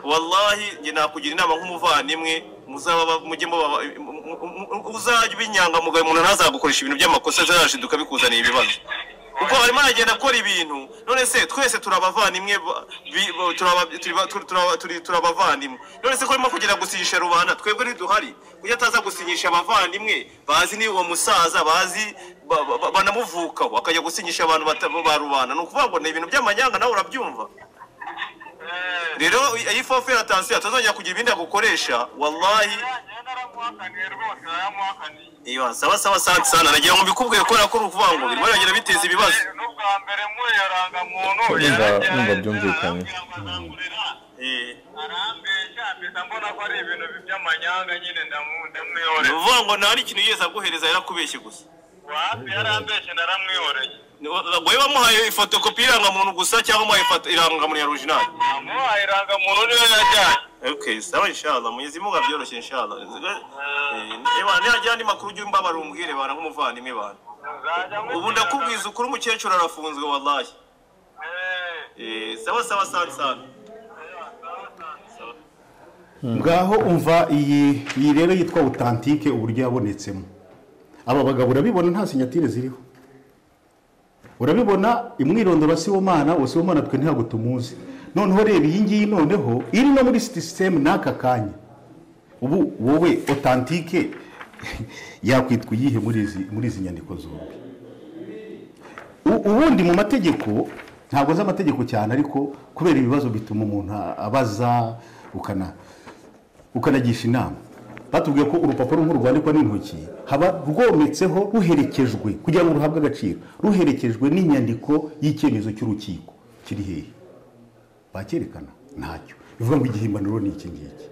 Speaker 2: wallahi njye nakugira inama nk'umuvandimwe muzaba ba- mujye muba mu- mu- mu- uzajya uba inyangamugayo umuntu ntazagukoresha ibintu by'amakosa azarashinduka bikuzaniye ibibazo kuko arimo aragenda akora ibintu none se twese turi abavandimwe ba- bi- ba- turi aba- turi ba- turi- turi aba- turi- turi abavandimwe none se ko arimo kugenda gusinyisha rubanda twebwe ntiduhari kuko ataza gusinyisha abavandimwe bazi ni uwo musaza bazi ba- ba- ba- banamuvukaho akajya gusinyisha abantu bata- ba rubanda ni ukuvuga ngo ni ibintu by'amanyanga nawe urabyumva rero iyi fofu ya tansiyo atazongera kugira ibindi agukoresha wallahi
Speaker 3: njyewe naramuhakaniye rwose naramuhakaniye
Speaker 2: iyo saba saba santi sana nagira ngo mbikubwire kubera ko uri ukuvuga ngo birimo biragenda biteza ibibazo
Speaker 3: n'ubwa mbere muri iyo rangamuntu
Speaker 5: Ndumva-
Speaker 3: yaragerageje,
Speaker 5: ndumva byumvikanye.
Speaker 3: arambwira ngo azangurira,
Speaker 2: Eh,
Speaker 3: arambeshya mpita mbona ko ari ibintu by'amanyanga nyine ndamu-
Speaker 2: ni
Speaker 3: ndamwihoreye
Speaker 2: ukuvuga ngo nta n'ikintu yigeze aguhereza yarakubeshye gusa
Speaker 3: wapi yarambeshya naramwihoreye
Speaker 2: Ni- wowe wamuhaye ifotokopi y'irangamuntu gusa cyangwa wamuhaye ifoto- irangamuntu ya originali
Speaker 3: amuhaye irangamuntu niwe yajyanye
Speaker 2: okay sawa inshallah mwenyezi mungu abyoroshye inshallah Eh, ewa nihagira andi makuru ujye umbabara umbwire bana nk'umuvandimwe bana
Speaker 3: Nzajya nkwitega-
Speaker 2: ubu ndakubwiza ukuri umukecuru arafunzwe wallahi
Speaker 3: Eh,
Speaker 2: Eh, sawa sawa santi sana
Speaker 1: ngaho umva iyi iyi rero yitwa otantike uburyo yabonetsemo aba bagabo urabibona nta sinyatire ziriho urabibona imwirondoro ya sibomana uwo sibomana twe ntabwo tumuzi noneho reba iyi ngiyi noneho iri no muri sisiteme n'aka kanya ubu wowe otantike yakwitwa iyihe muri izi muri izi nyandiko zombi U- ubundi mu mategeko ntabwo azi amategeko cyane ariko kubera ibibazo bituma umuntu abaza ukana ukanagisha inama batubwiye ko urupapuro nk'uru rwandikwa n'intoki haba rwometseho ruherekejwe kugira ngo ruhabwe agaciro ruherekejwe n'inyandiko y'icyemezo cy'urukiko kiri hehe bakerekana ntacyo bivuga ngo igihimaniro ni iki ngiki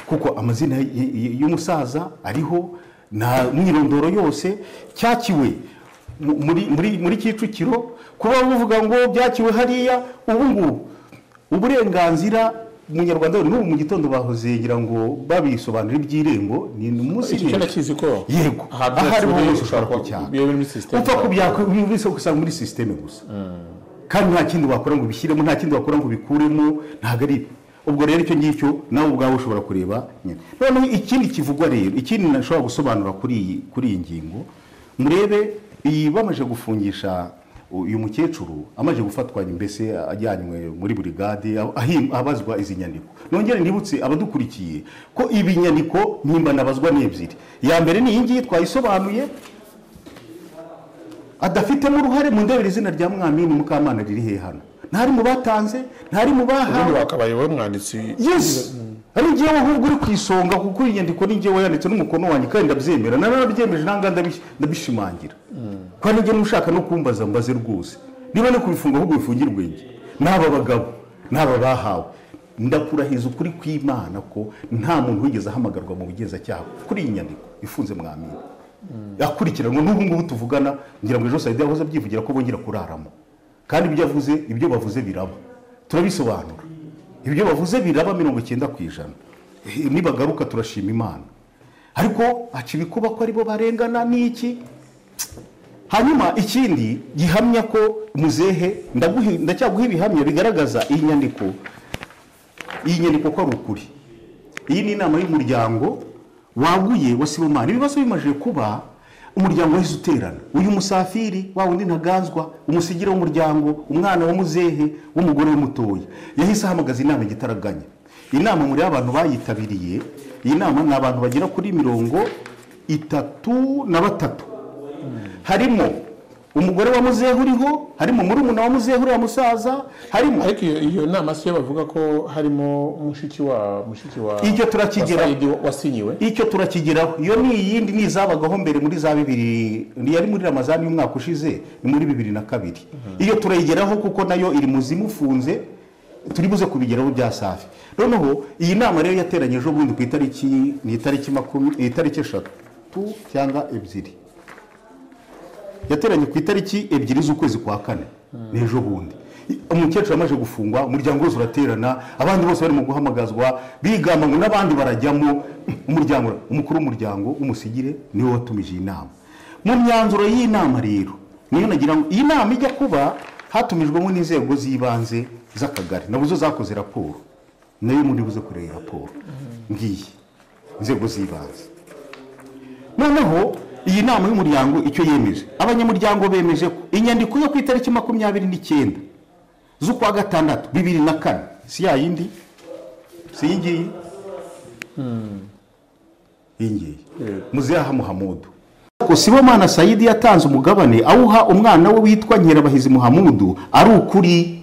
Speaker 1: kuko amazina y- y- y'umusaza ariho na mwirondoro yose cyakiwe mu- muri muri muri Kicukiro kuba uvuga ngo byakiwe hariya ubu ngubu uburenganzira umunyarwanda wari n'ubu mu gitondo bahoze ngira ngo babisobanura iby'irembo ni umunsi
Speaker 5: Icyo cyo
Speaker 1: w'ejo.
Speaker 5: ndakizi ko
Speaker 1: yego
Speaker 5: aha
Speaker 1: ahari
Speaker 5: byacu
Speaker 1: ho
Speaker 5: biri-
Speaker 1: hose ushobora
Speaker 5: ushobora
Speaker 1: kucyaka
Speaker 5: kubi- biri muri system.
Speaker 1: upfa kubyakubisa gusanga muri sisiteme gusa kandi nta kindi wakora ngo ubishyiremo nta kindi wakora ngo ubikuremo ntabwo ari ibyo ubwo rero icyo ngicyo nawe ubwawe ushobora kureba nyine noneho ikindi kivugwa rero ikindi nashobora gusobanura kuri iyi kuri iyi ngingo murebe iyi bamaze gufungisha uyu mukecuru amaze gufatwa mbese ajyanywe muri burigade aho- ahi- abazwa izi nyandiko nongere nibutse abadukurikiye ko ibi nyandiko ntibazwa ni ebyiri iya mbere ni iyi ngiyi twayisobanuye adafitemo uruhare mu ndebere izina rya mwamini mukamana riri hehe hano ntari mu batanze ntari mu
Speaker 5: ubundi
Speaker 1: bahawe
Speaker 5: wakabaye wowe umwanditsi
Speaker 1: yesi ari njyewe ahubwo uri ku isonga kuko iyi nyandiko ni njyewe yanditse n'umukono wanjye kandi ndabyemera narabyemeje nanga ndabish- ndabishimangira kandi njye n'ushaka no kumbaza mbaze rwose niba no kubifunga ahubwo bifungire ubwenge n'aba bagabo n'aba bahawe ndakurahiza ukuri kw'imana ko nta muntu wigeze ahamagarwa mu bugenzacyaha kuri iyi nyandiko ifunze mwamini akurikiranwa n'ubu ngubu tuvugana ngira ngo ejo sayidi yahoze abyivugira ko bongera kuraramo kandi ibyo avuze ibyo bavuze biraba turabisobanura ibyo bavuze biraba mirongo icyenda ku ijana Eh, nibagaruka turashima imana ariko haca ibikuba ko aribo barengana n'iki hanyuma ikindi gihamya ko muzehe ndaguhi- ndacyaguha ibihamya bigaragaza iyi nyandiko iyi nyandiko ko ari ukuri iyi ni inama y'umuryango waguye wa sibomani ibibazo bimaze kuba umuryango wahise uterana uyu musafiri wa wundi ntaganzwa umusigire w'umuryango umwana wa muzehe w'umugore we mutoya yahise ahamagaza inama igitaraganya inama muri abantu bayitabiriye iyi nama ni abantu bagera kuri mirongo itatu na batatu harimo umugore wa muzehe uriho harimo murumuna wa muzehe uriya musaza harimo
Speaker 5: ariko iyo iyo nama si yo bavuga ko harimo mushiki wa mushiki wa
Speaker 1: Iryo turakigera.
Speaker 5: wa Saidi wasinyiwe
Speaker 1: icyo turakigeraho iyo ni iyindi ni izabagaho mbere muri za bibiri yari muri ramazani y'umwaka ushize ni muri bibiri na kabiri iyo turayigeraho kuko nayo iri mu zimufunze turi buze kubigeraho bya safi noneho iyi nama rero yateranye ejo bundi ku itariki ni itariki makumya itariki eshatu cyangwa ebyiri yateranye ku itariki ebyiri z'ukwezi kwa kane ni ejo bundi umukecuru amaze gufungwa umuryango wose uraterana abandi bose barimo guhamagazwa bigamba ngo n'abandi barajyamo umuryango umukuru w'umuryango w'umusigire niwe watumije iyi nama mu myanzuro y'iyi nama rero niyo nagira ngo iyi nama ijya kuba hatumijwemo n'inzego z'ibanze z'akagari nabuzo zakoze raporo nayo muri buze kureba iyi raporo ngiyi inzego z'ibanze noneho iyi nama y'umuryango icyo yemeje abanyamuryango bemeje ko inyandiko yo ku itariki makumyabiri n'icyenda z'ukwa gatandatu bibiri na kane si ya yindi si iyi ngiyi iyi ngiyi muzeha muhamudu Ko sibomana sayidi yatanze umugabane awuha umwana we witwa nkerabahizi muhamudu ari ukuri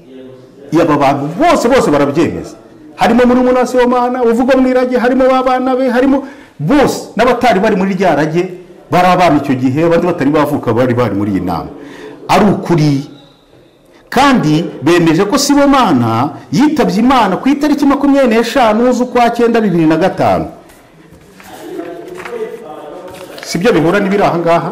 Speaker 1: yaba bantu bose bose barabyemeza harimo muri wa sibomana uvugwa mu irage harimo abana be harimo bose n'abatari bari muri rya rage bari abana icyo gihe abandi batari bavuka bari bari muri iyi nama ari ukuri kandi bemeje ko sibomana yitabye imana ku itariki makumyabiri n'eshanu z'ukwa cyenda bibiri na gatanu sibyo bihura n'ibiri aha ngaha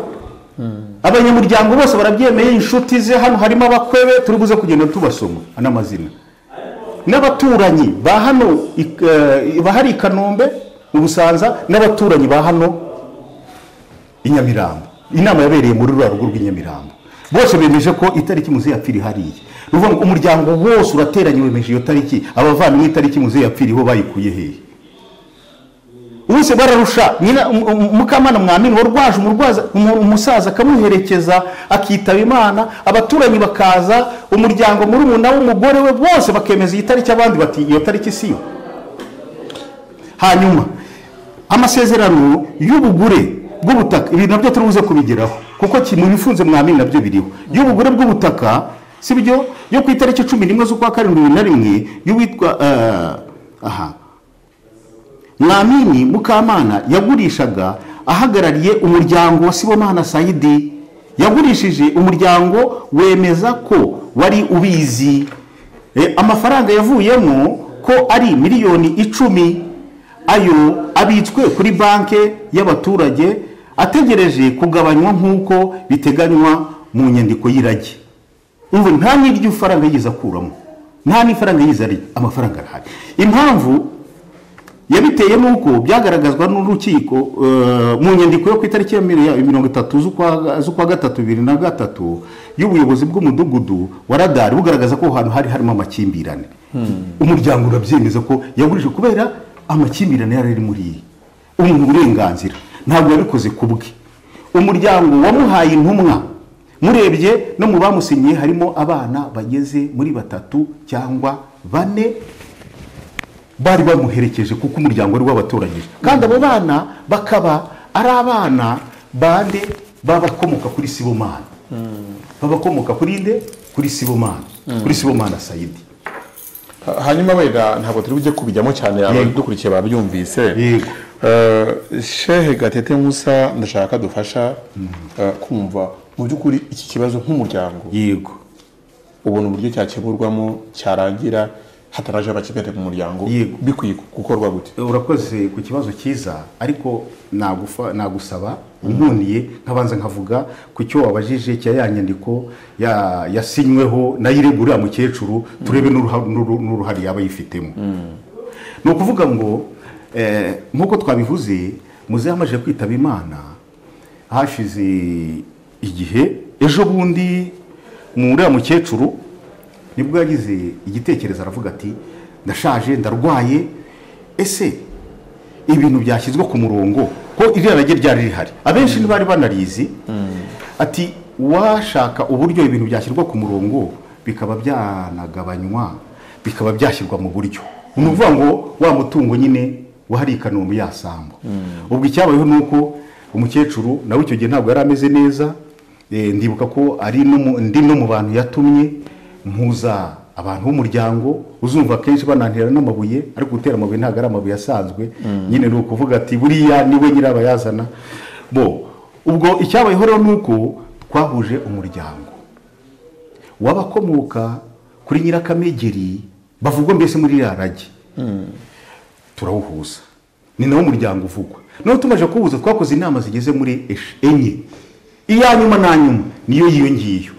Speaker 1: abanyamuryango bose barabyemeye inshuti ze hano harimo abakwe be turi buze kugenda tubasoma n'amazina n'abaturanyi ba hano i- eh, bahari i kanombe mu busanza n'abaturanyi ba hano i nyamirambo inama yabereye muri ruriya rugo rw'i nyamirambo bose bemeje ko itariki muzehe yapfira ihariye ni ukuvuga ngo umuryango wose urateranye wemeje iyo tariki abavandimwe itariki muzehe yapfira iho bayikuye hehe bose bararusha nyina um- um- mukamana mwamini wa rwaje umurwaza umu- umusaza akamuherekeza akitaba imana abaturanyi bakaza umuryango muri umuna w'umugore we bose bakemeza iyi tariki abandi bati iyo tariki si yo hanyuma amasezerano y'ubugure bw'ubutaka ibi nabyo turi buze kubigeraho kuko ki- mu bifunze mwamini nabyo biriho y'ubugure bw'ubutaka si byo yo ku itariki cumi n'imwe z'ukwa karindwi bibiri na rimwe y'uwitwa eh, aha mwamini mukamana yagurishaga ahagarariye umuryango wa sibomana sayidi yagurishije umuryango wemeza ko wari ubizi E, amafaranga yavuyemo ko ari miliyoni icumi ayo abitswe kuri banki y'abaturage ategereje kugabanywa nk'uko biteganywa mu nyandiko y'irage ubu nta n'iryo faranga yigeze akuramo nta n'ifaranga yigeze ari amafaranga arahari impamvu yabiteye nuko byagaragazwa n'urukiko eh, mu nyandiko yo ku itariki ya mil- ya mirongo itatu z'ukwa z'ukwa gatatu bibiri na gatatu y'ubuyobozi bw'umudugudu wa radari bugaragaza ko aho hantu hari harimo amakimbirane umuryango urabyemeza ko yagurije kubera amakimbirane yari ari muri iyi ubu ni uburenganzira ntabwo yabikoze ku bwe umuryango wamuhaye intumwa murebye no mu bamusinyiye harimo abana bageze muri batatu cyangwa bane bari bamuherekeje kuko umuryango wari wabatoranyije kandi abo bana bakaba ari abana bande babakomoka kuri sibomana babakomoka kuri nde kuri sibomana kuri sibomana sayidi
Speaker 5: Ha- hanyuma wenda ntabwo turi bujye kubijyamo cyane
Speaker 1: Yego.
Speaker 5: abadukurikiye babyumvise
Speaker 1: Yego.
Speaker 5: Eh, shehe gatete musa ndashaka dufasha eh, kumva mu by'ukuri iki kibazo nk'umuryango
Speaker 1: yego
Speaker 5: ubona uburyo cyakemurwamo cyarangira hataraje abakigali mu muryango
Speaker 1: Yego.
Speaker 5: bikwiye gukorwa gute
Speaker 1: urakoze ku kibazo cyiza ariko nagufa- nagusaba unkuniye nkabanza nkavuga ku cyo wabajije cya ya nyandiko ya- yasinyweho nayirebwa uriya mukecuru turebe n'uruha- n'uru- n'uruhare yaba yifitemo ni ukuvuga ngo eh, nk'uko twabivuze muzehe amaze kwitaba imana hashize igihe ejo bundi mu uriya mukecuru nibwo yagize igitekerezo aravuga ati ndashaje ndarwaye ese ibintu byashyizwe ku murongo ko iriya rage ryari rihari abenshi ntibari banarizi ati washaka uburyo ibintu byashyirwa ku murongo bikaba byanagabanywa bikaba byashyirwa mu buryo ni ukuvuga ngo wa mutungo nyine wahari i kanombe yasangwa ubwo icyabayeho ni uko umukecuru nawe icyo gihe ntabwo yari ameze neza eh, ndibuka ko ari no mu- ndi no mu bantu yatumye mpuza abantu b'umuryango uzumva kenshi banantera n'amabuye ariko gutera amabuye ntabwo ari amabuye asanzwe nyine ni ukuvuga ati buriya niwe nyirabayazana bo ubwo icyabayeho rero ni uko twahuje umuryango w'abakomoka kuri nyirakamegeri bavugwa mbese muri iriya rage turawuhuza ni nawo umuryango uvugwa noneho tumaze kuwuhuza twakoze inama zigeze muri esh- enye iya nyuma na nyuma niyo yiyo ngiyo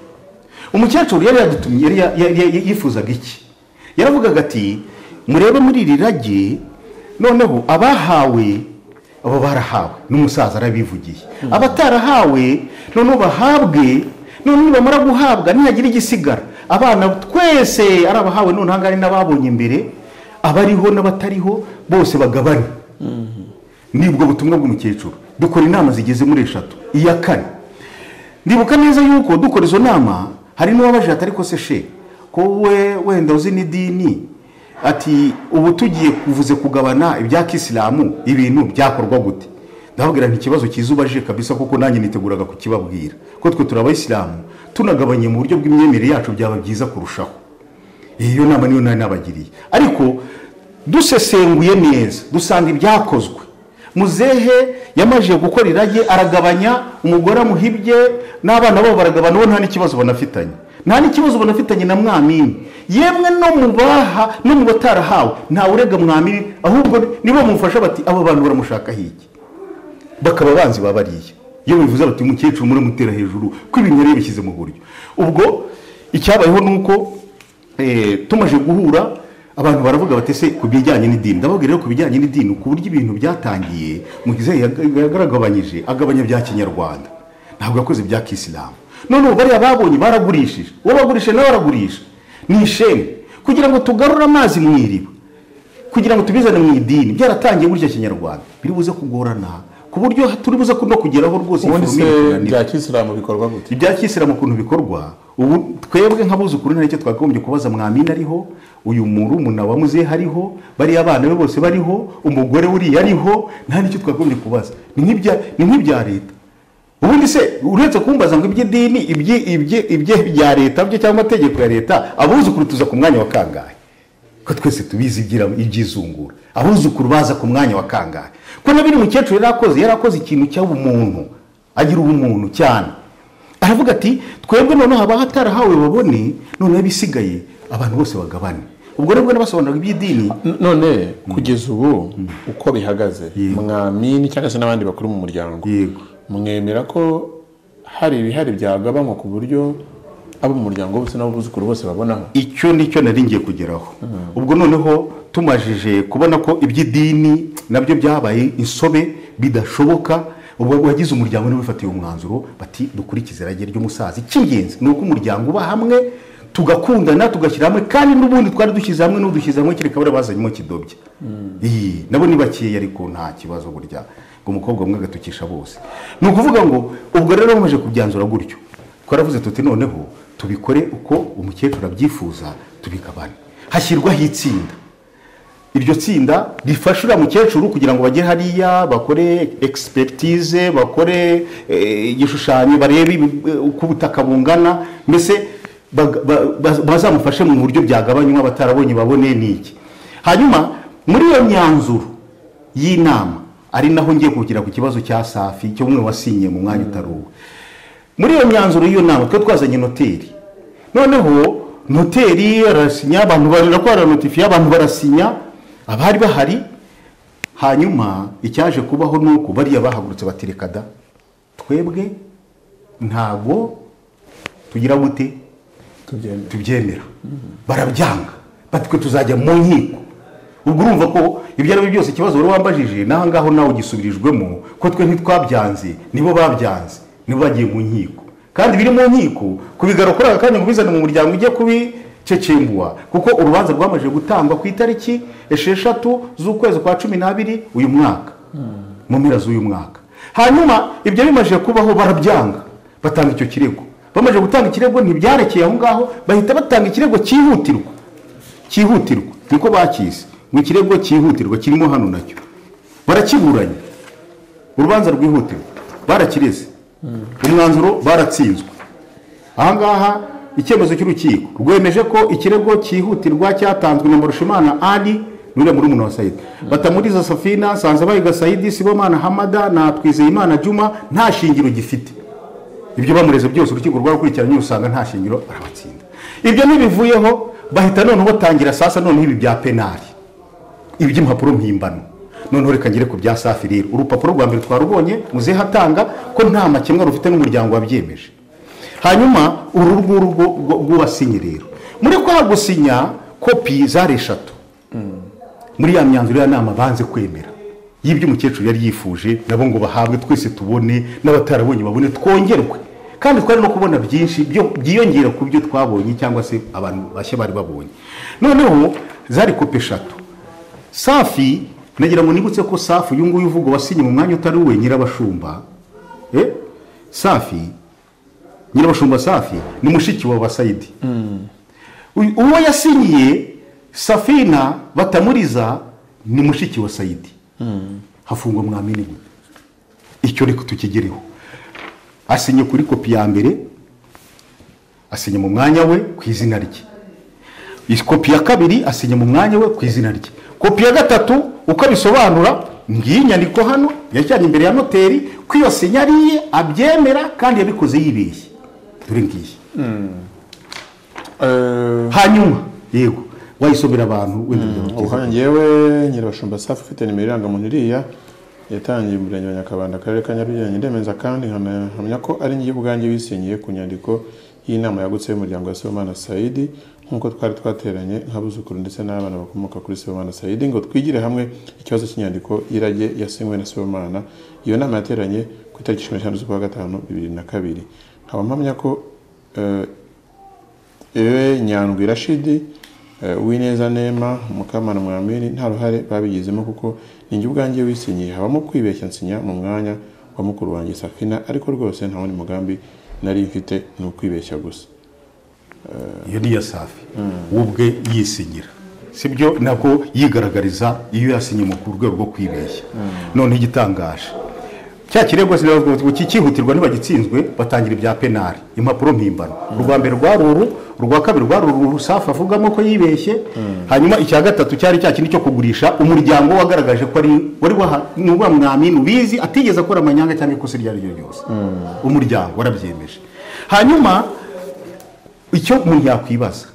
Speaker 1: umukecuru yari yadutumye yari ya- ya- ya- yifuzaga iki yaravugaga ati murebe muri iri rage noneho abahawe abo barahawe n'umusaza arabivugiye abatarahawe noneho bahabwe noneho nibamara guhabwa nihagira igisigara abana twese ari abahawe none aha ngaha ni n'ababonye imbere abariho n'abatariho bose bagabane nibwo butumwa bw'umukecuru dukora inama zigeze muri eshatu iya kane ndibuka neza yuko dukora izo nama hari n'uwabajije atari ko se she ko we wenda uzi n'idini ati ubu tugiye kuvuze kugabana ibya kisilamu ibintu byakorwa gute ndababwira nti ikibazo cyiza ubajije kabisa kuko nanjye niteguraga kukibabwira ko twe turi abayisilamu tunagabanye mu buryo bw'imyemerere yacu byaba byiza kurushaho iyo nama niyo nari nabagiriye ariko dusesenguye neza dusanga ibyakozwe muzehe yamajije gukora irage aragabanya umugore amuhibye n'abana babo baragabana bo nta n'ikibazo banafitanye nta n'ikibazo banafitanye na mwamini yemwe no mu baha no mu batarahawe ntawe urega mwamini ahubwo nibo mumufasha bati abo bantu baramushaka hiki bakaba banzi babariye iyo bivuze bati umukecuru muramutera hejuru ko ibintu yari yabishyize mu buryo ubwo icyabayeho ni uko eh, tumaze guhura abantu baravuga bati se ku bijyanye n'idini ndababwira rero ku bijyanye n'idini ku buryo ibintu byatangiye mugize yagaragabanyije agabanya bya kinyarwanda ntabwo yakoze ibya kisilamu noneho bariya babonye baragurishije uwo bagurishije nawe aragurisha ni isheni kugira ngo tugarure amazi mu iriba kugira ngo tubizane mu idini byaratangiye burya kinyarwanda biri buze kugorana ku buryo turi buze no kugeraho rwose iyi
Speaker 5: ubundi se
Speaker 1: foromire tuganira.
Speaker 5: bya kisilamu bikorwa gute
Speaker 1: ibya kisilamu ukuntu bikorwa ubu twebwe nk'abuzukuru nta icyo twakagombye kubaza mwamina ariho uyu murumuna wa muzehe ariho bariya abana be bose bariho umugore uriya ariho nta n'icyo twakagombye kubaza ni nk'ibya- ni nk'ibya leta ubundi se uretse kumbaza ngo iby'idini ibyi- ibyi- iby'ibya leta byo cyangwa amategeko ya leta abuzukuru tuza ku mwanya wa kangahe ko twese tubizi ibyira- ibyizungura abuzukuru baza ku mwanya wa kangahe ko na biri mukecuru yari akoze yari akoze ikintu cy'ubumuntu agira ubumuntu cyane aravuga ati twebwe noneho haba hatarahawe babone noneho ibisigaye abantu bose bagabane ubwo nibwo nabasobanuraga iby'idini
Speaker 5: N- none kugeza ubu uko bihagaze mwamini cyangwa se n'abandi bakuru mu muryango
Speaker 1: Yego.
Speaker 5: mwemera ko hari ibihari byagabanywa ku buryo abo mu muryango bose n'abuzukuru bose babonaho
Speaker 1: icyo ni cyo nari ngiye kugeraho ubwo noneho tumajije kubona ko iby'idini nabyo byabaye insobe bidashoboka ubwo wagize umuryango niwe wifatiye umwanzuro bati dukurikize irage ry'umusaza icy'ingenzi ni uko umuryango uba hamwe tugakundana tugashyira hamwe kandi n'ubundi twari dushyize hamwe n'udushyize hamwe kereka bariya bazanyemo kidobya Iyi, nabo ni bakeya ariko nta kibazo burya ngo umukobwa umwe agatukisha bose ni ukuvuga ngo ubwo rero bamaze kubyanzura gutyo twaravuze tuti noneho tubikore uko umukecuru abyifuza tubigabane hashyirwaho itsinda iryo tsinda rifasha uriya mukecuru kugira ngo bajye hariya bakore egisipegitize bakore eh, igishushanyo barebe ibi- eh, uko ubutaka bungana mbese bag- ba- ba- bazamufashe mu buryo byagabanywa batarabonye babone n'iki hanyuma muri iyo myanzuro y'inama ari naho ngiye kugira ku kibazo cya safi cyo umwe wasinye mu mwanya utari uwe muri iyo myanzuro y'iyo nama twe twazanye noteri noneho noteri arasinya abantu barakora notifiye abantu barasinya abari bahari hanyuma icyaje kubaho ni uko bariya bahagurutse bati reka da twebwe ntago tugira gute
Speaker 5: tubyemera
Speaker 1: tubyemera barabyanga batwe tuzajya mu nkiko ubwo urumva ko ibyo ari byo byose ikibazo wari wambajije n'aho ngaho nawe ugisubirijwemo ko twe ntitwabyanze nibo babyanze nibo bagiye mu nkiko kandi biri mu nkiko kubigarukura aka kanya ngo ubizane mu muryango ujye kubi cecembuwa kuko urubanza rwamaze gutangwa ku itariki esheshatu z'ukwezi kwa cumi n'abiri uyu mwaka mu mpera z'uyu mwaka hanyuma ibyo bimaze kubaho barabyanga batanga icyo kirego bamaze gutanga ikirego ntibyarekeye aho ngaho bahita batanga ikirego cyihutirwa cyihutirwa niko bakizi ngo ikirego cyihutirwa kirimo hano nacyo barakiburanye urubanza rwihutirwa barakirize umwanzuro baratsinzwe ahangaha icyemezo cy'urukiko rwemeje ko ikirego cyihutirwa cyatanzwe na marushimana ari n'uriya muri umuntu wa sayidi batamuriza safina sanzabayiga sayidi sibomana hamada na twizeyimana juma nta shingiro gifite ibyo bamureze byose urukiko rwarakurikiranye usanga nta shingiro arabatsinda ibyo ntibivuyeho bahita noneho batangira sasa noneho ibi bya penali iby'impapuro mpimbano noneho reka ngere ku bya safi rero urupapuro rwa mbere twarubonye muzehe hatanga ko nta makemwa rufite n'umuryango wabyemeje hanyuma uru nguru rwo- rwo- rw'uwasinye rero muri kwa gusinya kopi zari eshatu muri ya myanzuro ya nama banze kwemera y'ibyo umukecuru yari yifuje nabo ngo bahabwe twese tubone n'abatarabonye babone twongerwe kandi twari no kubona byinshi byo- byiyongera ku byo twabonye cyangwa se abantu bashya bari babonye noneho zari kopi eshatu safi nagira ngo nibutse ko safi uyu nguyu uvuga wasinye mu mwanya utari uwe nyirabashumba Eh? safi nyirabashumba safi ni mushiki wa basayidi Uyu- uwo yasinyiye safina batamuriza ni mushiki wa sayidi hafungwa mwamini gute icyo reka tukigereho asinye kuri kopi ya mbere asinye mu mwanya we ku izina rye Iyi kopi ya kabiri asinye mu mwanya we ku izina rye kopi ya gatatu uko abisobanura ngiyi nyandiko hano yajyanye imbere ya noteri ko iyo sinya ari iye abyemera kandi yabikoze yibeshye dore ngiyi
Speaker 5: Eh,
Speaker 1: hanyuma yego wayisomera abantu wenda
Speaker 5: ubu
Speaker 1: byabateza
Speaker 5: hano ngewe nyirabashumba safi ufite nimero irangamuntu iriya yatangiye umurenge wa nyakabanda akarere ka nyarugenge ndemeza kandi nkana- nkamya ko ari njye ubwanjye wisinyiye ku nyandiko y'inama yagutse y'umuryango wa sibomana sayidi nk'uko twari twateranye nk'abuzukuru ndetse n'abana bakomoka kuri sibomana sayidi ngo twigire hamwe ikibazo cy'inyandiko y'irage yasinywe na sibomana iyo nama yateranye ku itariki cumi n'eshanu z'ukwa gatanu bibiri na kabiri nkaba mpamya ko eh, ewe nyandwi rashidi eh, uwineza nema mukamana mwamini nta ruhare babigizemo kuko ninjye ubwanjye wisinyiye habamo kwibeshya nsinya mu mwanya wa mukuru wanjye safina ariko rwose nta wundi mugambi nari mfite ni ukwibeshya gusa
Speaker 1: iyo ni iya safi we ubwe yisinyira sibyo ntabwo yigaragariza iyo yasinye mu ku rwego rwo kwibeshya noneho igitangaje cya kirego sinabwo kikihutirwa ntibagitsinzwe batangira ibya penali impapuro mpimbano urwa mbere rwari uru urwa kabiri rwari uru rusafu avugamo ko yibeshye hanyuma icya gatatu cyari cya kindi cyo kugurisha umuryango wagaragaje ko ari wari waha ni wa mwamini ubizi atigeze akora amanyanga cyangwa ikosa iryo ari ryo ryose umuryango warabyemeje hanyuma icyo umuntu yakwibaza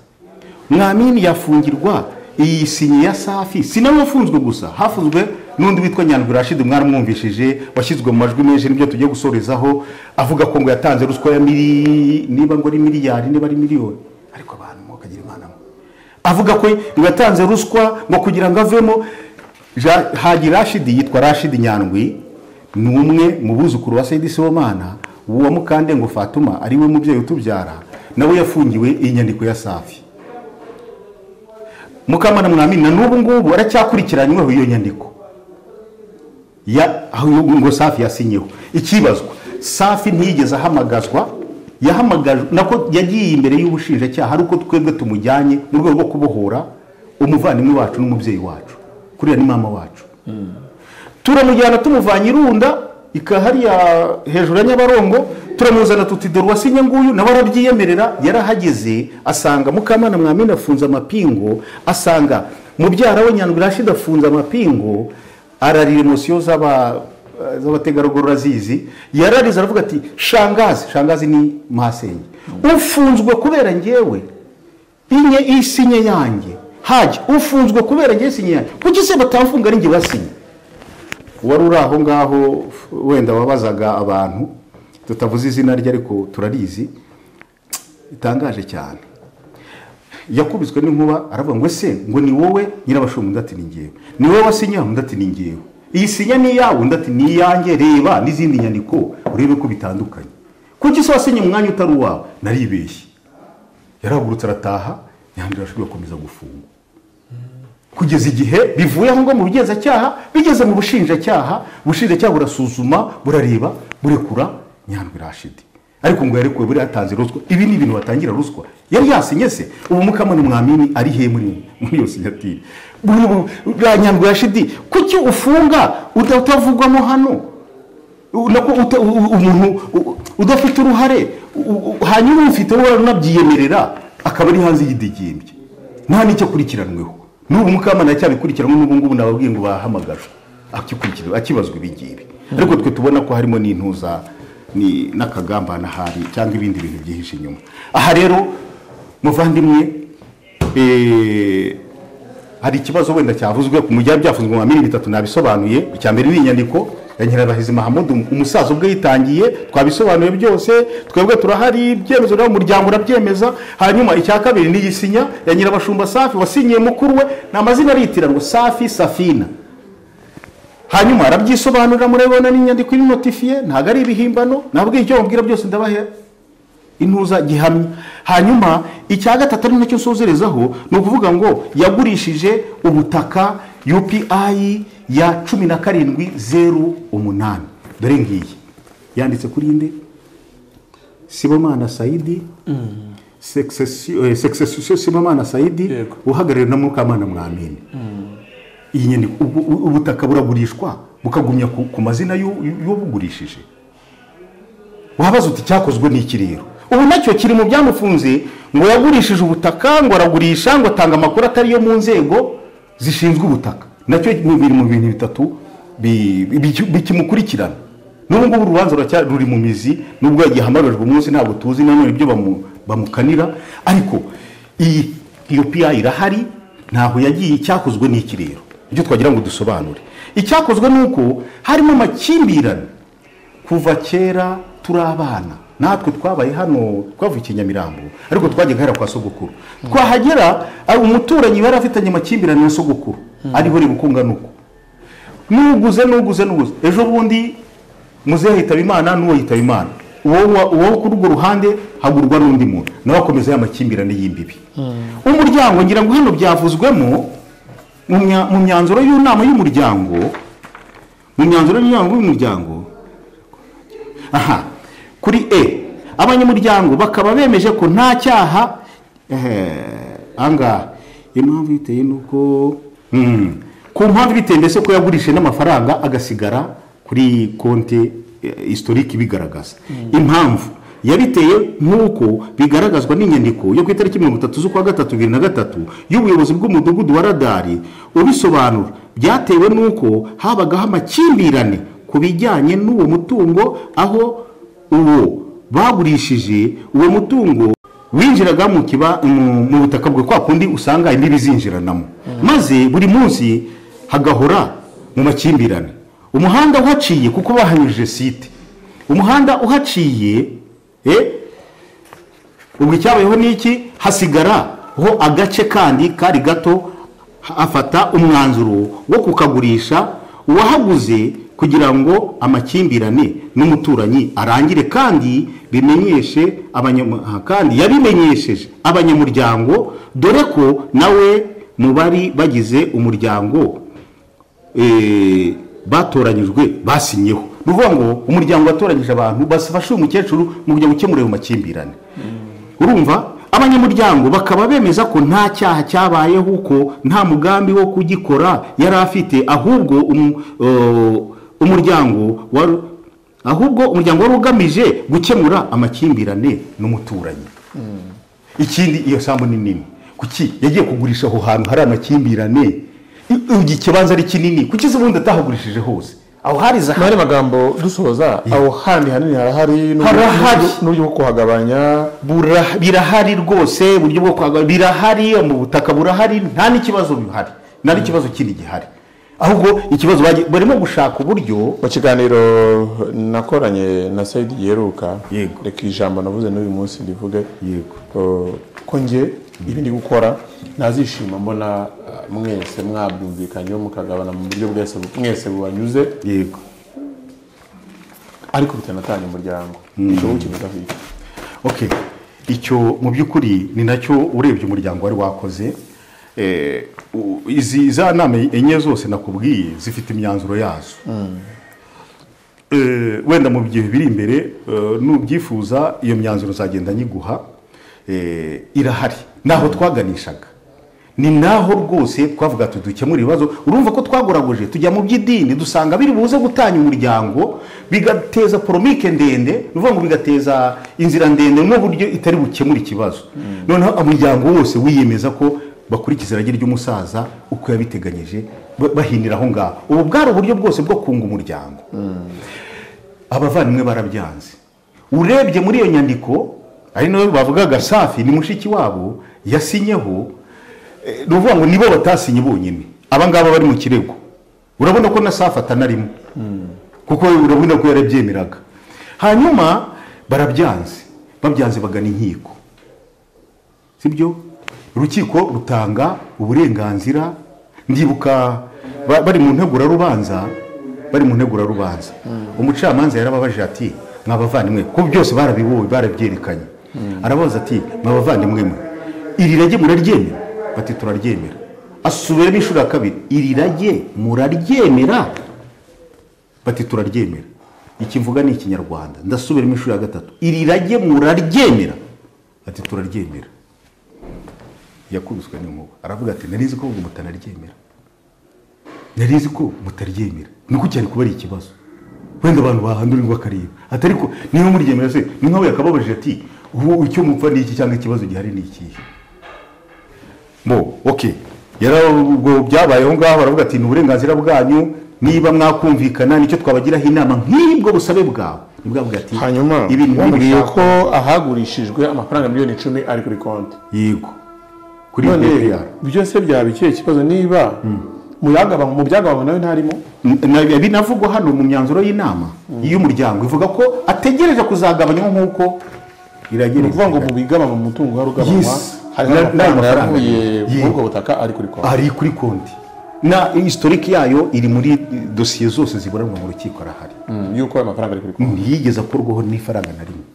Speaker 1: mwamini yafungirwa iyi sinye ya safi si nawe wafunzwe gusa hafunzwe n'undi witwa nyandwi rashidi mwaramwumvishije washyizwe mu majwi menshi nibyo tugiye gusorezaho avuga ko ngo yatanze ruswa ya miri niba ngo ari miliyari niba ari miliyoni ariko abantu mukagira imana mwe avuga ko ngo yatanze ruswa ngo kugira ngo avemo Ja- hagi rashidi yitwa rashidi nyandwi ni umwe mu buzukuru wa sayidi sibomana uwo mukande ngo fatuma ari we mubyeyi utubyara nawe yafungiwe iyi nyandiko ya safi mukamana mwamini na n'ubu ngubu aracyakurikiranyweho iyo nyandiko ya aho ngo safi yasinyeho ikibazwa safi ntiyigeze ahamagazwa yahamagajwe nako yagiye imbere y'ubushinjacyaha ari uko twebwe tumujyanye mu rwego rwo kubohora umuvandimwe wacu n'umubyeyi wacu kuriya ni mama wacu turamujyana tumuvanye irunda ikahariya hejuru ya nyabarongo turamuzana tuti dore uwasinye nguyu nawe arabyiyemerera yarahageze asanga mukamana mwamina afunze amapingo asanga mubyara we nyandwi rashid afunze amapingo ararira emosiyo z'aba- z'abategarugori urazizi yararize aravuga ati shangazi shangazi ni masenge ufunzwe kubera njyewe inye isinye yanjye hajya ufunzwe kubera njye isinye yanjye kuki se batamfunga ari njye basinye wari uri aho ngaho wenda wabazaga abantu tutavuze izina rye ariko turarizi itangaje cyane yakubiswe n'inkuba aravuga ngo ese ngo ni wowe nyirabashumba undi ati ni ngewe ni wowe wasinya undi ati ni ngewe iyi sinya ni iyawe undi ati ni iyanjye reba n'izindi nyandiko urebe ko bitandukanye kuki se wasinye umwanya utari uwawe naribeshye yarahagurutse arataha imihanda irashobora gukomeza gufungwa kugeza igihe bivuye aho ngaho mu bugenzacyaha bigeze mu bushinjacyaha ubushinjacyaha burasuzuma burareba burekura nyandwi irashidi ariko ngo yarekuwe buriya yatanze ruswa ibi ni ibintu batangira ruswa yari yasinye se ubu mukamani mwamini ari he muri muri iyo sinyatire buriya nyandwi irashidi kuki ufunga uta- utavugwamo hano nako uta- u- u- umuntu u- udafite uruhare u- u- hanyuma umufite uruhare unabyiyemerera akaba ari hanze y'idigimbye nta n'icyo akurikiranweho n'ubu mukamana yacyabikurikiranywe n'ubu ngubu nababwiye ngo bahamagajwe akikurikirwa akibazwa ibi ngibi ariko twe tubona ko harimo n'intuza ni- n'akagambane ahari cyangwa ibindi bintu byihishe inyuma aha rero muvandimwe eh, hari ikibazo wenda cyavuzwe ku mujyi byavuzwe nka miliyoni bitatu nabisobanuye icya mbere ni inyandiko ya nyirabahizi mahamud umusaza ubwe yitangiye twabisobanuye byose twebwe turahari ibyemezo nawe umuryango urabyemeza hanyuma icya kabiri ni igisinya ya nyirabashumba safi wasinyiye mukuru we ni amazina aritiranwa safi safina hanyuma arabyisobanurira murabibona n'inyandiko iri notifiye ntabwo ari ibihimbano nabwo icyo bamubwira byose ndabahera intuza gihamya hanyuma icya gatatu ari nacyo nsozerezaho ni ukuvuga ngo yagurishije ubutaka upi ya cumi na karindwi zeru umunani dore ngiyi yanditse kuri inde sibomana sayidi Succession- eh, succession sibomana sayidi
Speaker 5: Yego.
Speaker 1: uhagarariwe na mukamana mwamini iyi nyandiko ubu- ubu- ubutaka buragurishwa bukagumya ku ku mazina y'u- y'ubugurishije wabaza uti cyakozwe n'iki rero ubu nacyo kiri mu byamufunze ngo yagurishije ubutaka ngo aragurisha ngo atanga amakuru atari yo mu nzego zishinzwe ubutaka nacyo ni- biri mu bintu bitatu bi- bi- bikimukurikirana n'ubu ngubu urubanza ruracya- ruri mu mizi nubwo yagihamarijwe umunsi ntabwo tuzi nanone ibyo bamu- bamukanira ariko iyi iyo piya irahari ntaho yagiye icyakozwe n'iki rero ibyo twagira ngo dusobanure icyakozwe ni uko harimo amakimbirane kuva kera turi abana natwe twabaye hano twavukiye Nyamirambo ariko twajyaga hera kwa sogokuru twahagera ari umuturanyi bari afitanye amakimbirane na sogokuru ariho reba uko ungana uko nuguze nuguze nuguze ejo bundi muzehe yitaba imana n'uwo yitaba imana uwo wa- uwo kuri urwo ruhande hagurwa n'undi muntu nawe akomeza ya makimbirane y'imbibi umuryango ngira ngo hano byavuzwemo mu mya- mu myanzuro y'inama y'umuryango mu myanzuro y'inama y'umuryango aha kuri e abanyamuryango bakaba bemeje ko nta cyaha angaha impamvu iteye nuko Mm. ku mpamvu biteye mbese ko yagurishije n'amafaranga agasigara kuri konti historiki ibigaragaza impamvu yabiteye nk'uko bigaragazwa n'inyandiko yo ku itariki mirongo itatu z'ukwa gatatu bibiri na gatatu y'ubuyobozi bw'umudugudu wa radari ubisobanura byatewe n'uko habagaho amakimbirane ku bijyanye n'uwo mutungo aho uwo bagurishije uwo mutungo winjiraga mu kiba mu- mu butaka bwe kwa kundi usanga imbibi zinjiranamo maze buri munsi hagahora mu makimbirane umuhanda uhaciye kuko bahanyujije site umuhanda uhaciye eh, ubwo icyabayeho ni iki hasigara ho agace kandi kari gato afata umwanzuro wo kukagurisha uwahaguze kugira ngo amakimbirane n'umuturanyi arangire kandi bimenyeshe abanyam- aha, kandi yabimenyesheje abanyamuryango dore ko nawe mu bari bagize umuryango eh, batoranyijwe basinyeho ni ukuvuga ngo umuryango watoranyije abantu bafashe uyu mukecuru mu kujya gukemura ayo makimbirane urumva abanyamuryango bakaba bemeza ko nta cyaha cyabayeho uko nta mugambi wo kugikora yari afite ahubwo umu- eh, umuryango wari ahubwo umuryango wari ugamije gukemura amakimbirane n'umuturanyi ikindi iyo sambu ni nini kuki yagiye kugurisha aho hantu hari amakimbirane iki kibanza ari kinini kuki se ubundi atahagurishije hose aho hari zahabu
Speaker 5: muri magambo dusoza aho handi hanini harahari n'uburyo-
Speaker 1: Harahari.
Speaker 5: n'uburyo bwo kuhagabanya
Speaker 1: Bura- birahari rwose uburyo bwo kwagura birahari mu butaka burahari nta n'ikibazo bihari nta n'ikibazo kindi gihari ahubwo ikibazo bagi- barimo gushaka uburyo
Speaker 5: mu kiganiro nakoranye na sayidi yeruka
Speaker 1: Yego.
Speaker 5: reka ijambo navuze n'uyu munsi rivuge
Speaker 1: Yego.
Speaker 5: Uh, ko nge ibi ndi gukora nazishima mbona uh, mwese mwabyumvikanyeho mukagabana mu buryo bwese bu- mwese bubanyuze
Speaker 1: yego
Speaker 5: ariko bitanatanya umuryango ushobora kukivugaho iki
Speaker 1: ok icyo mu by'ukuri ni nacyo urebye umuryango wari wakoze eh, u- izi za nama enye zose nakubwiye zifite imyanzuro yazo Eh, wenda mu gihe biri imbere eh, nubyifuza iyo myanzuro uzagenda nyiguha eh, irahari naho twaganishaga ni naho rwose twavuga tudukemura ibibazo urumva ko twaguraguje tujya mu by'idini dusanga biri buze gutanya umuryango bigateza poromike ndende ni ukuvuga ngo bigateza inzira ndende n'uburyo itari bukemure ikibazo noneho umuryango wose wiyemeza ko bakurikiza irage ry'umusaza uko yabiteganyije ba- bahinira aho ngaho ubu bwari uburyo bwose bwo kunga umuryango abavandimwe barabyanze urebye muri iyo nyandiko ari nayo bavugaga safi ni mushiki wabo yasinyeho eh, ni ukuvuga ngo nibo batasinye bonyine aba ngaba bari mu kirego urabona ko na safi atanarimo kuko urabona ko yarabyemeraga hanyuma barabyanze babyanze bagana inkiko sibyo urukiko rutanga uburenganzira ndibuka ba- bari mu ntegurarubanza bari mu ntegurarubanza umucamanza yarababajije ati mwabavandimwe kuko byose barabibonye barabyerekanye arabaza ati mwabavandimwe mwe iri rage muraryemera bati turaryemera asubiramo inshuro ya kabiri iri rage muraryemera bati turaryemera iki mvuga ni ikinyarwanda ndasubiramo inshuro ya gatatu iri rage muraryemera ati turaryemera yakubiswe n'inkuba aravuga ati nari nzi ko ubwo mutanaryemera nari nzi ko mutaryemera ni uko cyari kuba ari ikibazo wenda abantu bahandura ngo akareba ati ariko niba muryemera se ni nkawe yakababajije ati ubu icyo mupfa ni iki cyangwa ikibazo gihari ni ikihe bo oke yari ubwo byabaye aho ngaho baravuga ati ni uburenganzira bwanyu niba mwakumvikana nicyo twabagiraho inama nk'ibwo busabe bwawe ntibwavuga ati
Speaker 5: hanyuma
Speaker 1: ibi ni
Speaker 5: wambwiye
Speaker 1: ibishaka."
Speaker 5: ko ahagurishijwe amafaranga miliyoni icumi ari kuri konti
Speaker 1: yego kuri
Speaker 5: none
Speaker 1: BPR.
Speaker 5: byose byaba ikihe kibazo niba mu byagabanywa mu byagabanywa nawe ntarimo
Speaker 1: Na- binavugwa hano mu myanzuro y'inama y'umuryango ivuga ko ategereje kuzagabanywa nk'uko
Speaker 5: ni ukuvuga ngo
Speaker 1: iragira
Speaker 5: mu bigabanywa mu mutungo wari ugabanywa
Speaker 1: Yes.
Speaker 5: hariho
Speaker 1: Na-
Speaker 5: amafaranga
Speaker 1: n'amafaranga.
Speaker 5: yavuye muri
Speaker 1: Yego.
Speaker 5: ubwo butaka ari kuri konti
Speaker 1: ari kuri konti na historique yayo iri muri dosiye zose ziburanwa mu rukiko arahari
Speaker 5: Mm, yuko ayo mafaranga ari kuri konti
Speaker 1: ntiyigeze akurwaho n'ifaranga na rimwe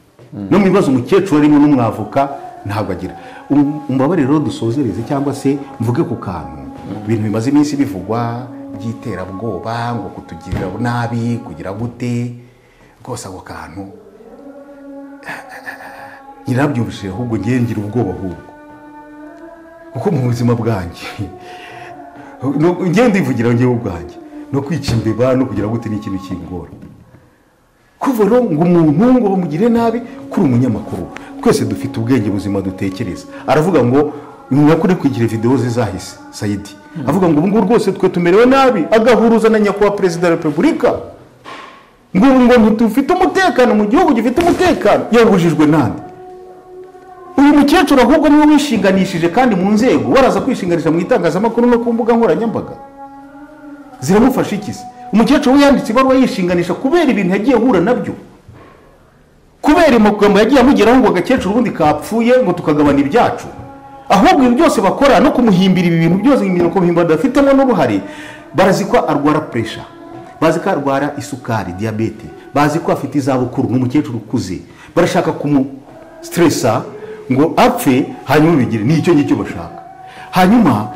Speaker 1: no mu bibazo umukecuru arimo n'umwavoka ntabwo agira Um- umbabarire rero dusozereze cyangwa se mvuge ku kantu ibintu bimaze iminsi bivugwa by'iterabwoba ngo kutugirira nabi kugira gute rwose ako kantu nyirabyumvishije ahubwo ngewe ngira ubwoba ahubwo kuko mu buzima bwanjye no- ngewe ndivugira ngewe ubwanjye no kwica imbeba no kugira gute ni ikintu kingora kuva rero ngo umuntu ngo bamugire nabi kuri umunyamakuru twese dufite ubwenge buzima dutekereza aravuga ngo nyakuri kugira videwo ze zahise sayidi avuga ngo ubungubu rwose twe tumerewe nabi agahuruza na nyakubahwa perezida wa repubulika ngo ubu ngo ntitufite umutekano mu gihugu gifite umutekano yabujijwe nande uyu mukecuru ahubwo niwe wishinganishije kandi mu nzego waraza kwishinganisha mu itangazamakuru no ku mbuga nkoranyambaga ziramufasha iki se umukecuru we yanditse ibaruwa yishinganisha kubera ibintu yagiye ahura nabyo kubera amagambo yagiye amugeraho ngo agakecuru ubundi kapfuye ngo tukagabana ibyacu ahubwo ibi byose bakora no kumuhimbira ibi bintu byose imirimo kumuhimbira badafitemo n'uruhare barazi ko arwara puresha bazi ko arwara isukari diyabete bazi ko afite izabukuru ni umukecuru ukuze barashaka kumusitiresa ngo apfe hanyuma bigire ni icyo ngicyo bashaka hanyuma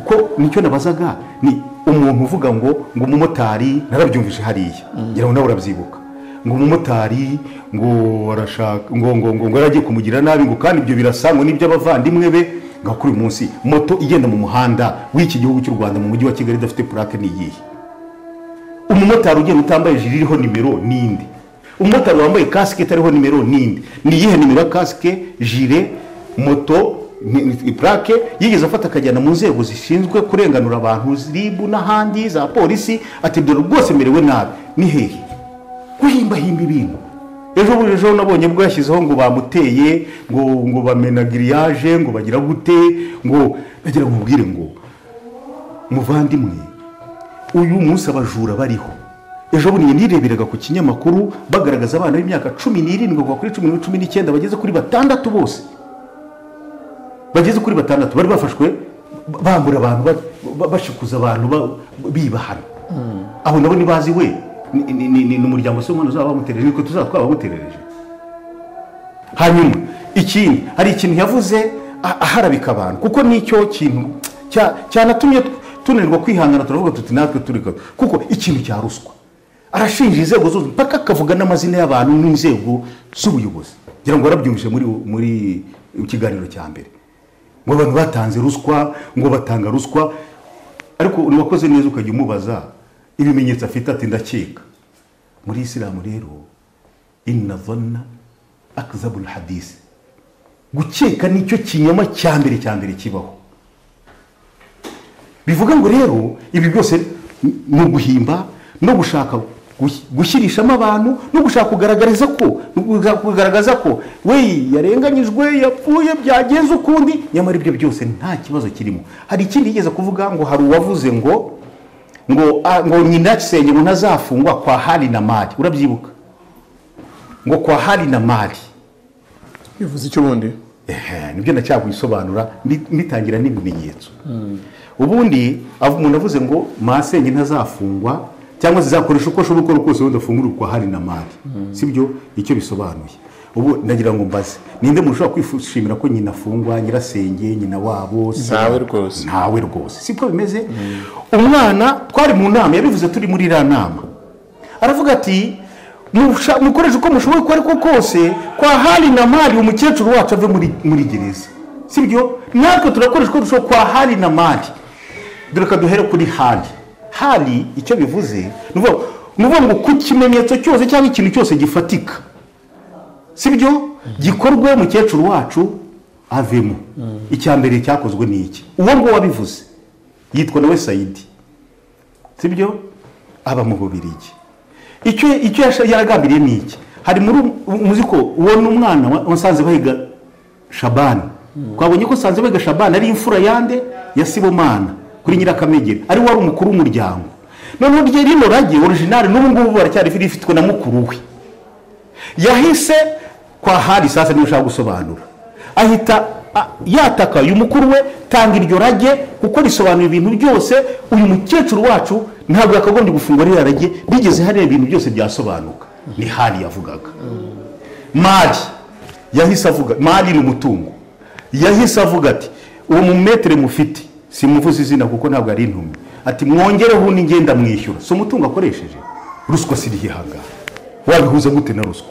Speaker 1: ko nicyo nabazaga ni umuntu uvuga ngo ngo umumotari narabyumvise hariya ngira ngo nawe urabyibuka ngo umumotari ngo arashaka ngo ngo ngo ngo aragiye kumugira nabi ngo kandi ibyo birasa ngo n'iby'abavandimwe be ngo kuri uyu munsi moto igenda mu muhanda w'iki gihugu cy'u Rwanda mu mujyi wa Kigali idafite plaque ni iyihe umumotari ugenda utambaye ijiri iriho nimero n'indi umumotari wambaye kasike itariho nimero n'indi ni iyihe nimero ya kasike jire moto ni- ni- plaque yigeze afata akajyana mu nzego zishinzwe kurenganura abantu ribu n'ahandi za polisi ati dore rwose merewe nabi ni hehe guhimbahimba ibintu ejo bundi ejo nabonye bwo yashyizeho ngo bamuteye ngo ngo bamena giriyaje ngo bagira gute ngo bagira ngo mubwire ngo muvandimwe uyu munsi abajura bariho ejo bundi nireberaga ku kinyamakuru bagaragaza abana b'imyaka cumi n'irindwi kuva kuri cumi na cumi n'icyenda bageze kuri batandatu bose bageze kuri batandatu bari bafashwe bambura abantu ba- ba- bashikuza abantu ba- bibahana aho nabo ntibazi we ni- ni ni- ni umuryango se umwana uzaba wamuterereje niko tuzaba twabamuterereje hanyuma ikindi hari ikintu yavuze a- aharabika abantu kuko nicyo kintu cya- cyanatumye tunanirwa kwihangana turavuga tuti natwe turi ko- kuko ikintu cya ruswa arashinja inzego zose mpaka akavuga n'amazina y'abantu n'inzego z'ubuyobozi ngira ngo warabyumvise muri muri ikiganiro cya mbere ngo abantu batanze ruswa ngo batanga ruswa ariko uwakoze neza ukajya umubaza ibimenyetso afite ati ndakeka muri isilamu rero inna zonna akzabul hadisi gukeka nicyo kinyoma cya mbere cya mbere kibaho bivuga ngo rero ibi byose n- ni uguhimba no gushaka gush- gushyirishamo abantu no gushaka kugaragariza ko no gushaka kugaragaza ko we yarenganyijwe yapfuye byagenze ukundi nyamara ibyo byose nta kibazo kirimo hari ikindi yigeze kuvuga ngo hari uwavuze ngo ngo ah, ngo nyina gisenge ngo ntazafungwa kwa hari na mari urabyibuka ngo kwa hari na mari
Speaker 5: bivuze icyo ubundi
Speaker 1: Ehe, nibyo ndacyakubisobanura mbi- mbitangira n'ibimenyetso ubundi av- umuntu avuze ngo masenge ntazafungwa cyangwa zizakoresha uko ashobora gukora kose wenda afungura kwa hari na mari si byo icyo bisobanuye ubu ndagira ngo mbaze ninde muntu ushobora kwishimira ko nyina afungwa nyirasenge nyina wabo se-
Speaker 5: Ntawe rwose.
Speaker 1: ntawe rwose siko bimeze umwana twari mu nama yabivuze turi muri iriya nama aravuga ati "Musha- mukoreshe uko mushoboye uko ariko kose kwa hari na mari umukecuru wacu ave muri- muri gereza sibyo natwe turakoresha uko dushoboye kwa hari na mari dore ka duhere kuri hari hari icyo bivuze ni ukuvuga- ni ukuvuga ngo ku kimenyetso cyose cyangwa ikintu cyose gifatika sibyo gikorwe mukecuru wacu avemo icya mbere cyakozwe ni iki uwo nguwo wabivuze yitwa nawe sayidi sibyo aba mu bubirigi icyo icyo yasha- yaragambiriye ni iki hari muri muzi ko uwo ni umwana wa- wasanze bahiga shabani twabonye ko sanze bahiga shabani ari imfura yande ya sibomana kuri nyirakamegera ari wari umukuru w'umuryango noneho rye rino rage orijinali n'ubu ngubu baracyari rifitwe na mukuru we yahise kwa hari sasa niyo ushaka gusobanura ahita a- yataka uyu mukuru we tanga iryo rage kuko risobanura ibintu byose uyu mukecuru wacu ntabwo yakagombye gufungwa ririya rage bigeze hariya ibintu byose byasobanuka ni hari yavugaga mari yahise avuga mari ni umutungo yahise avuga ati uwo mumetere mufite simuvuze izina kuko ntabwo ari intumwa ati mwongereho undi ngenda mwishyura si umutungo akoresheje ruswa sirihihangara wabihuza gute na ruswa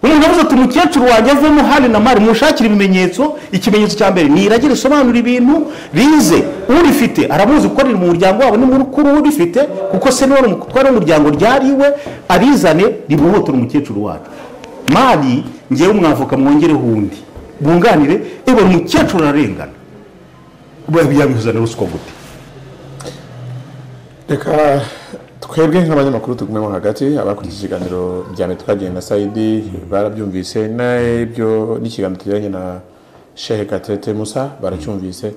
Speaker 1: umuntu avuze ati umukecuru wanjye avemo hari na mari mushakire ibimenyetso ikimenyetso cya mbere ni irage risobanura ibintu rize urifite aramuzi ko riri mu muryango wabo ni mukuru urifite kuko se niwe twari umuryango ryariwe arizane rimuhotora umukecuru wacu mari ngewe mwavoka mwongereho undi bunganire eba umukecuru ararengana yabihuza na ruswa gute
Speaker 5: reka twebwe nk'abanyamakuru tugumemo hagati abakurikije ikiganiro bya mbere twagiye na sayidi barabyumvise n'ibyo n'ikiganiro tugiranye na shehe gatete musa baracyumvise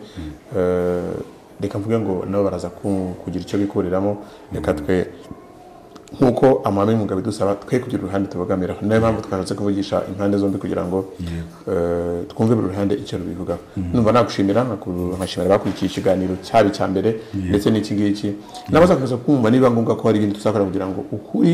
Speaker 5: Eh, reka mvuge ngo nabo baraza ku- kugira icyo bikuriramo reka twe nk'uko amahame y'umwuga bidusaba twe kugira uruhande tubogamiraho niyo mpamvu twashatse kuvugisha impande zombi kugira ngo eh, twumve buri ruhande icyo rubivugaho numva nagushimira nkaku- nkashimira abakurikiye ikiganiro cyaba icya mbere ndetse n'iki ngiki nabaza kuza kumva niba ngombwa ko hari ibindi tuzakora kugira ngo ukuri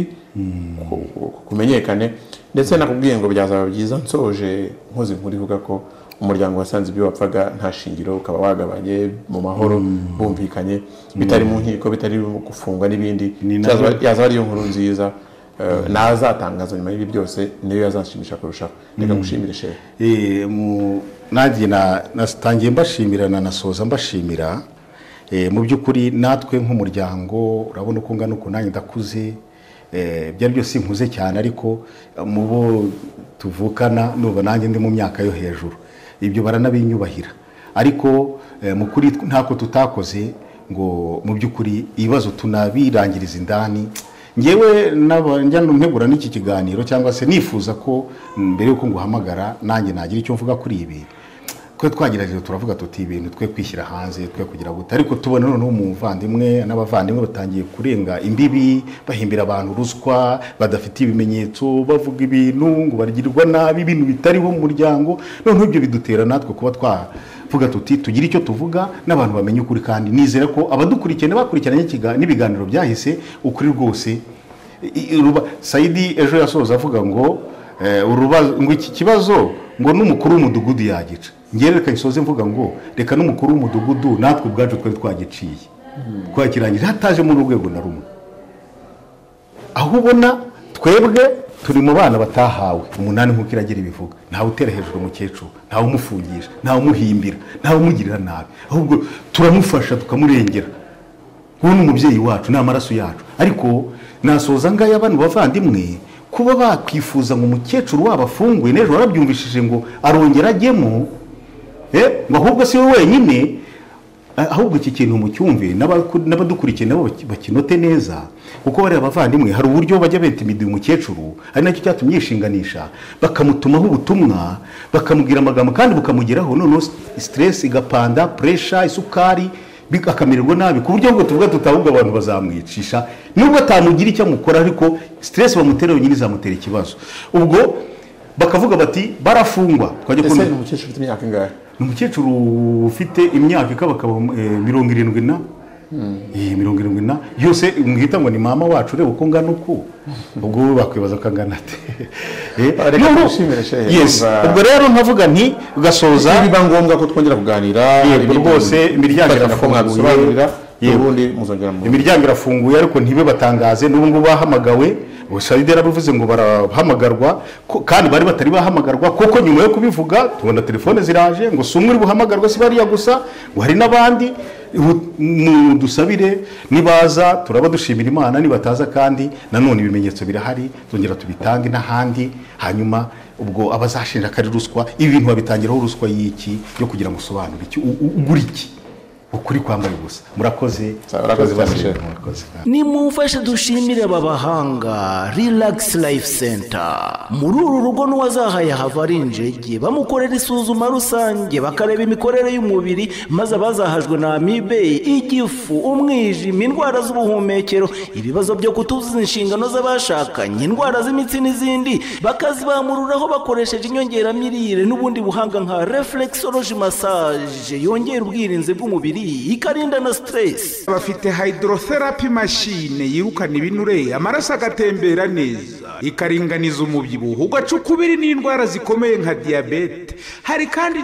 Speaker 5: ku- ku- kumenyekane ndetse nakubwiye ngo byazaba byiza nsoje nkoze inkuru ivuga ko umuryango wasanze ibyo wapfaga nta shingiro ukaba wagabanye mu mahoro bumvikanye bitari mu nkiko bitari gufungwa n'ibindi
Speaker 1: Ni na-
Speaker 5: Byazaba- yazaba ariyo nkuru nziza eh, nazatangaza nyuma y'ibi byose niyo yazashimisha kurushaho reka ngushimire shehe
Speaker 1: Eh, mu- nanjye na- natangiye mbashimira nanasoza mbashimira Eh, mu by'ukuri natwe nk'umuryango urabona uko ngana uku nanjye ndakuze Eh, byari byose nkuze cyane ariko eh, mu bo tuvukana nuba nanjye ndi mu myaka yo hejuru ibyo baranabinyubahira ariko eh, mu kuri tw- ntako tutakoze ngo mu by'ukuri ibibazo tunabirangiriza indani ngewe n'aba- njya ntegura n'iki kiganiro cyangwa se nifuza ko mbere y'uko nguhamagara nanjye nagira icyo mvuga kuri ibi twe twagerageje turavuga tuti ibintu twe kwishyira hanze twe kugira gute ariko tubona noneho umuvandimwe n'abavandimwe batangiye kurenga imbibi bahimbira abantu ruswa badafite ibimenyetso bavuga ibintu ngo bagirwa nabi ibintu bitariho mu muryango noneho ibyo bidutera natwe kuba twavuga tuti tugire icyo tuvuga n'abantu bamenye ukuri kandi nizera ko abadukurikirana bakurikiranye ikiga- n'ibiganiro byahise ukuri rwose I- i- ruba- sayidi ejo yasoza avuga ngo Eh, urubazo- ngo iki kibazo ngo n'umukuru w'umudugudu yagica ngewe reka bisoze mvuga ngo reka n'umukuru w'umudugudu natwe ubwacu twari twagiciye twakirangira hatajemo n'urwego na rumwe aho ubona twebwe turi mu bana batahawe umunani nk'uko iragira ibivuga ntawe utera hejuru umukecuru ntawe umufungisha ntawe umuhimbira ntawe umugirira nabi ahubwo turamufasha tukamurengera uwo ni umubyeyi wacu ni amaraso yacu ariko nasoza ngaya bano bavandimwe kuba bakwifuza ngo umukecuru wabo afungwe n'ejo warabyumvishije ngo arongera ajyemo eh, ngo ahubwo si we wenyine Ah, ahubwo iki kintu mucyumve n'abaku- n'abadukurikiye nabo baki- bakinote neza kuko bariya bavandimwe hari uburyo bajya beta imiduha umukecuru ari nacyo cyatumye yishinganisha bakamutumaho ubutumwa bakamubwira amagambo kandi bukamugeraho noneho siteresi igapanda puresha isukari bi- akamererwa nabi ku buryo ngo tuvuga tutavuga abantu bazamwicisha nubwo atamugira icyo amukora ariko siteresi bamutera yonyine izamutera ikibazo ubwo bakavuga bati barafungwa twajya
Speaker 5: ese
Speaker 1: kumenya
Speaker 5: ni umukecuru ufite imyaka ingahe
Speaker 1: ni umukecuru ufite imyaka ikabakaba eh, mirongo irindwi na Eh, mirongo irindwi na yose mwita ngo ni mama wacu ureba uko ngana uku ubwo wowe bakwibaza ko angana ate Eh,
Speaker 5: Ah, reka
Speaker 1: noneho-
Speaker 5: twishimire, shehe,
Speaker 1: Yes.
Speaker 5: numva-
Speaker 1: ubwo rero nkavuga nti ugasoza
Speaker 5: biba ngombwa ko twongera kuganira
Speaker 1: Yego,
Speaker 5: hari ibintu
Speaker 1: rwose imiryango
Speaker 5: twakenera ko
Speaker 1: irafunguye.
Speaker 5: mwabisobanurira
Speaker 1: Yego.
Speaker 5: ubundi muzongera mu
Speaker 1: imiryango irafunguye ariko ntibe batangaze n'ubu ngubu bahamagawe sayide yarabivuze ngo barahamagarwa ko- kandi bari batari bahamagarwa kuko nyuma yo kubivuga tubona telefone ziraje ngo si umwe uri buhamagarwa si bariya gusa ngo hari n'abandi Ihu- mudusabire nibaza turaba dushimira imana nibataza kandi nanone ibimenyetso birahari tongera tubitange n'ahandi hanyuma ubwo abazashinja akari ruswa ibi bintu babitangiraho ruswa y'iki yo kugira ngo usobanure iki u- u- ugura iki ukuri kwambaye ubusa murakoze
Speaker 5: Sawa, urakoze cyane, Sheikh.
Speaker 1: murakoze
Speaker 6: nimumfashe dushimire aba bahanga relax life center muri uru rugo n'uwazahaye hava ari injege bamukorera isuzuma rusange bakareba imikorere y'umubiri maze abazahajwe na amibe igifu umwijima indwara z'ubuhumekero ibibazo byo kutuzuza inshingano z'abashakanye indwara z'imitsi n'izindi bakazibamururaho bakoresheje inyongeramirire n'ubundi buhanga nka reflexology massage yongera ubwirinzi bw'umubiri ikarinda na stress
Speaker 7: bafite hydrotherapy machine yirukana ibinure amaraso agatembera neza ikaringaniza umubyibuho ugaca ukubiri n'indwara zikomeye nka diyabete hari kandi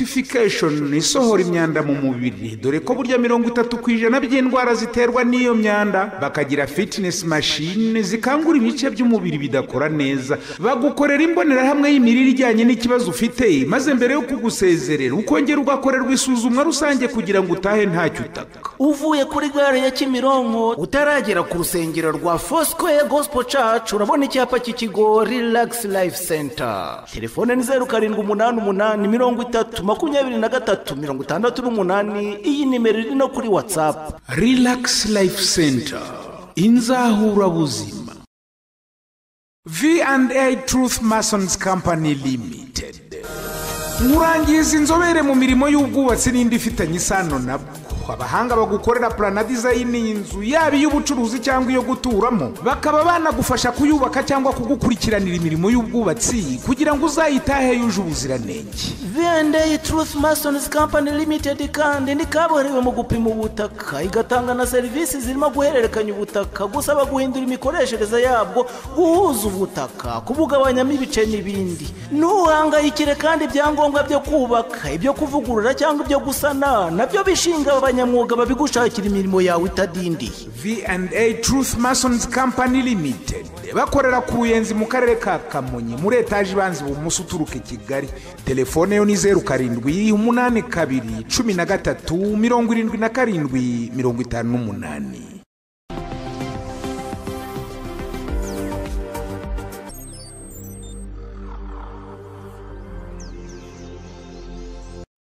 Speaker 7: detoxification isohora imyanda mu mubiri dore ko burya mirongo itatu ku ijana by'indwara ziterwa n'iyo myanda bakagira fitness machine zikangura ibice by'umubiri bidakora neza bagukorera imbonerahamwe y'imirire ijyanye n'ikibazo ufite maze mbere yo kugusezerera ukongera ugakorerwa isuzumwa rusange kugira ngo utahe ntacyo utaka
Speaker 6: uvuye kuri gare ya kimironko utaragera ku rusengero rwa fosikoye gosipo cacu urabona icyapa cy'ikigo rilagisi life center telefone ni zeru karindwi umunani umunani mirongo itatu makumyabiri na gatatu mirongo itandatu n'umunani iyi nimero iri no kuri watsapu
Speaker 7: Relax Life Center inzahurabuzima V&A Truth Masons Company Limited urangiza inzobere mu mirimo y'ubwubatsi n'indi ifitanye isano nabwo abahanga bagukorera plana dizayini y'inzu yaba iy'ubucuruzi cyangwa iyo guturamo bakaba banagufasha kuyubaka cyangwa kugukurikiranira imirimo y'ubwubatsi kugira ngo uzayitahe yuje ubuziranenge
Speaker 6: V&A Truth Masons Company Limited kandi ni kabuhariwe mu gupima ubutaka igatanga na serivisi zirimo guhererekanya ubutaka gusaba guhindura imikoreshereze yabwo guhuza ubutaka kubugabanyamo ibice n'ibindi ntuhangayikire kandi ibyangombwa byo kubaka ibyo kuvugurura cyangwa ibyo gusana nabyo bishinga abanyamwuga babigushakira imirimo yawe itadindiye
Speaker 7: V&A Truth Masons Company Limited bakorera ku Ruyenzi mu karere ka Kamonyi muri etaje ibanza ibumoso uturuka i Kigali telefone yo ni zeru karindwi umunani kabiri cumi na gatatu mirongo irindwi na karindwi mirongo itanu n'umunani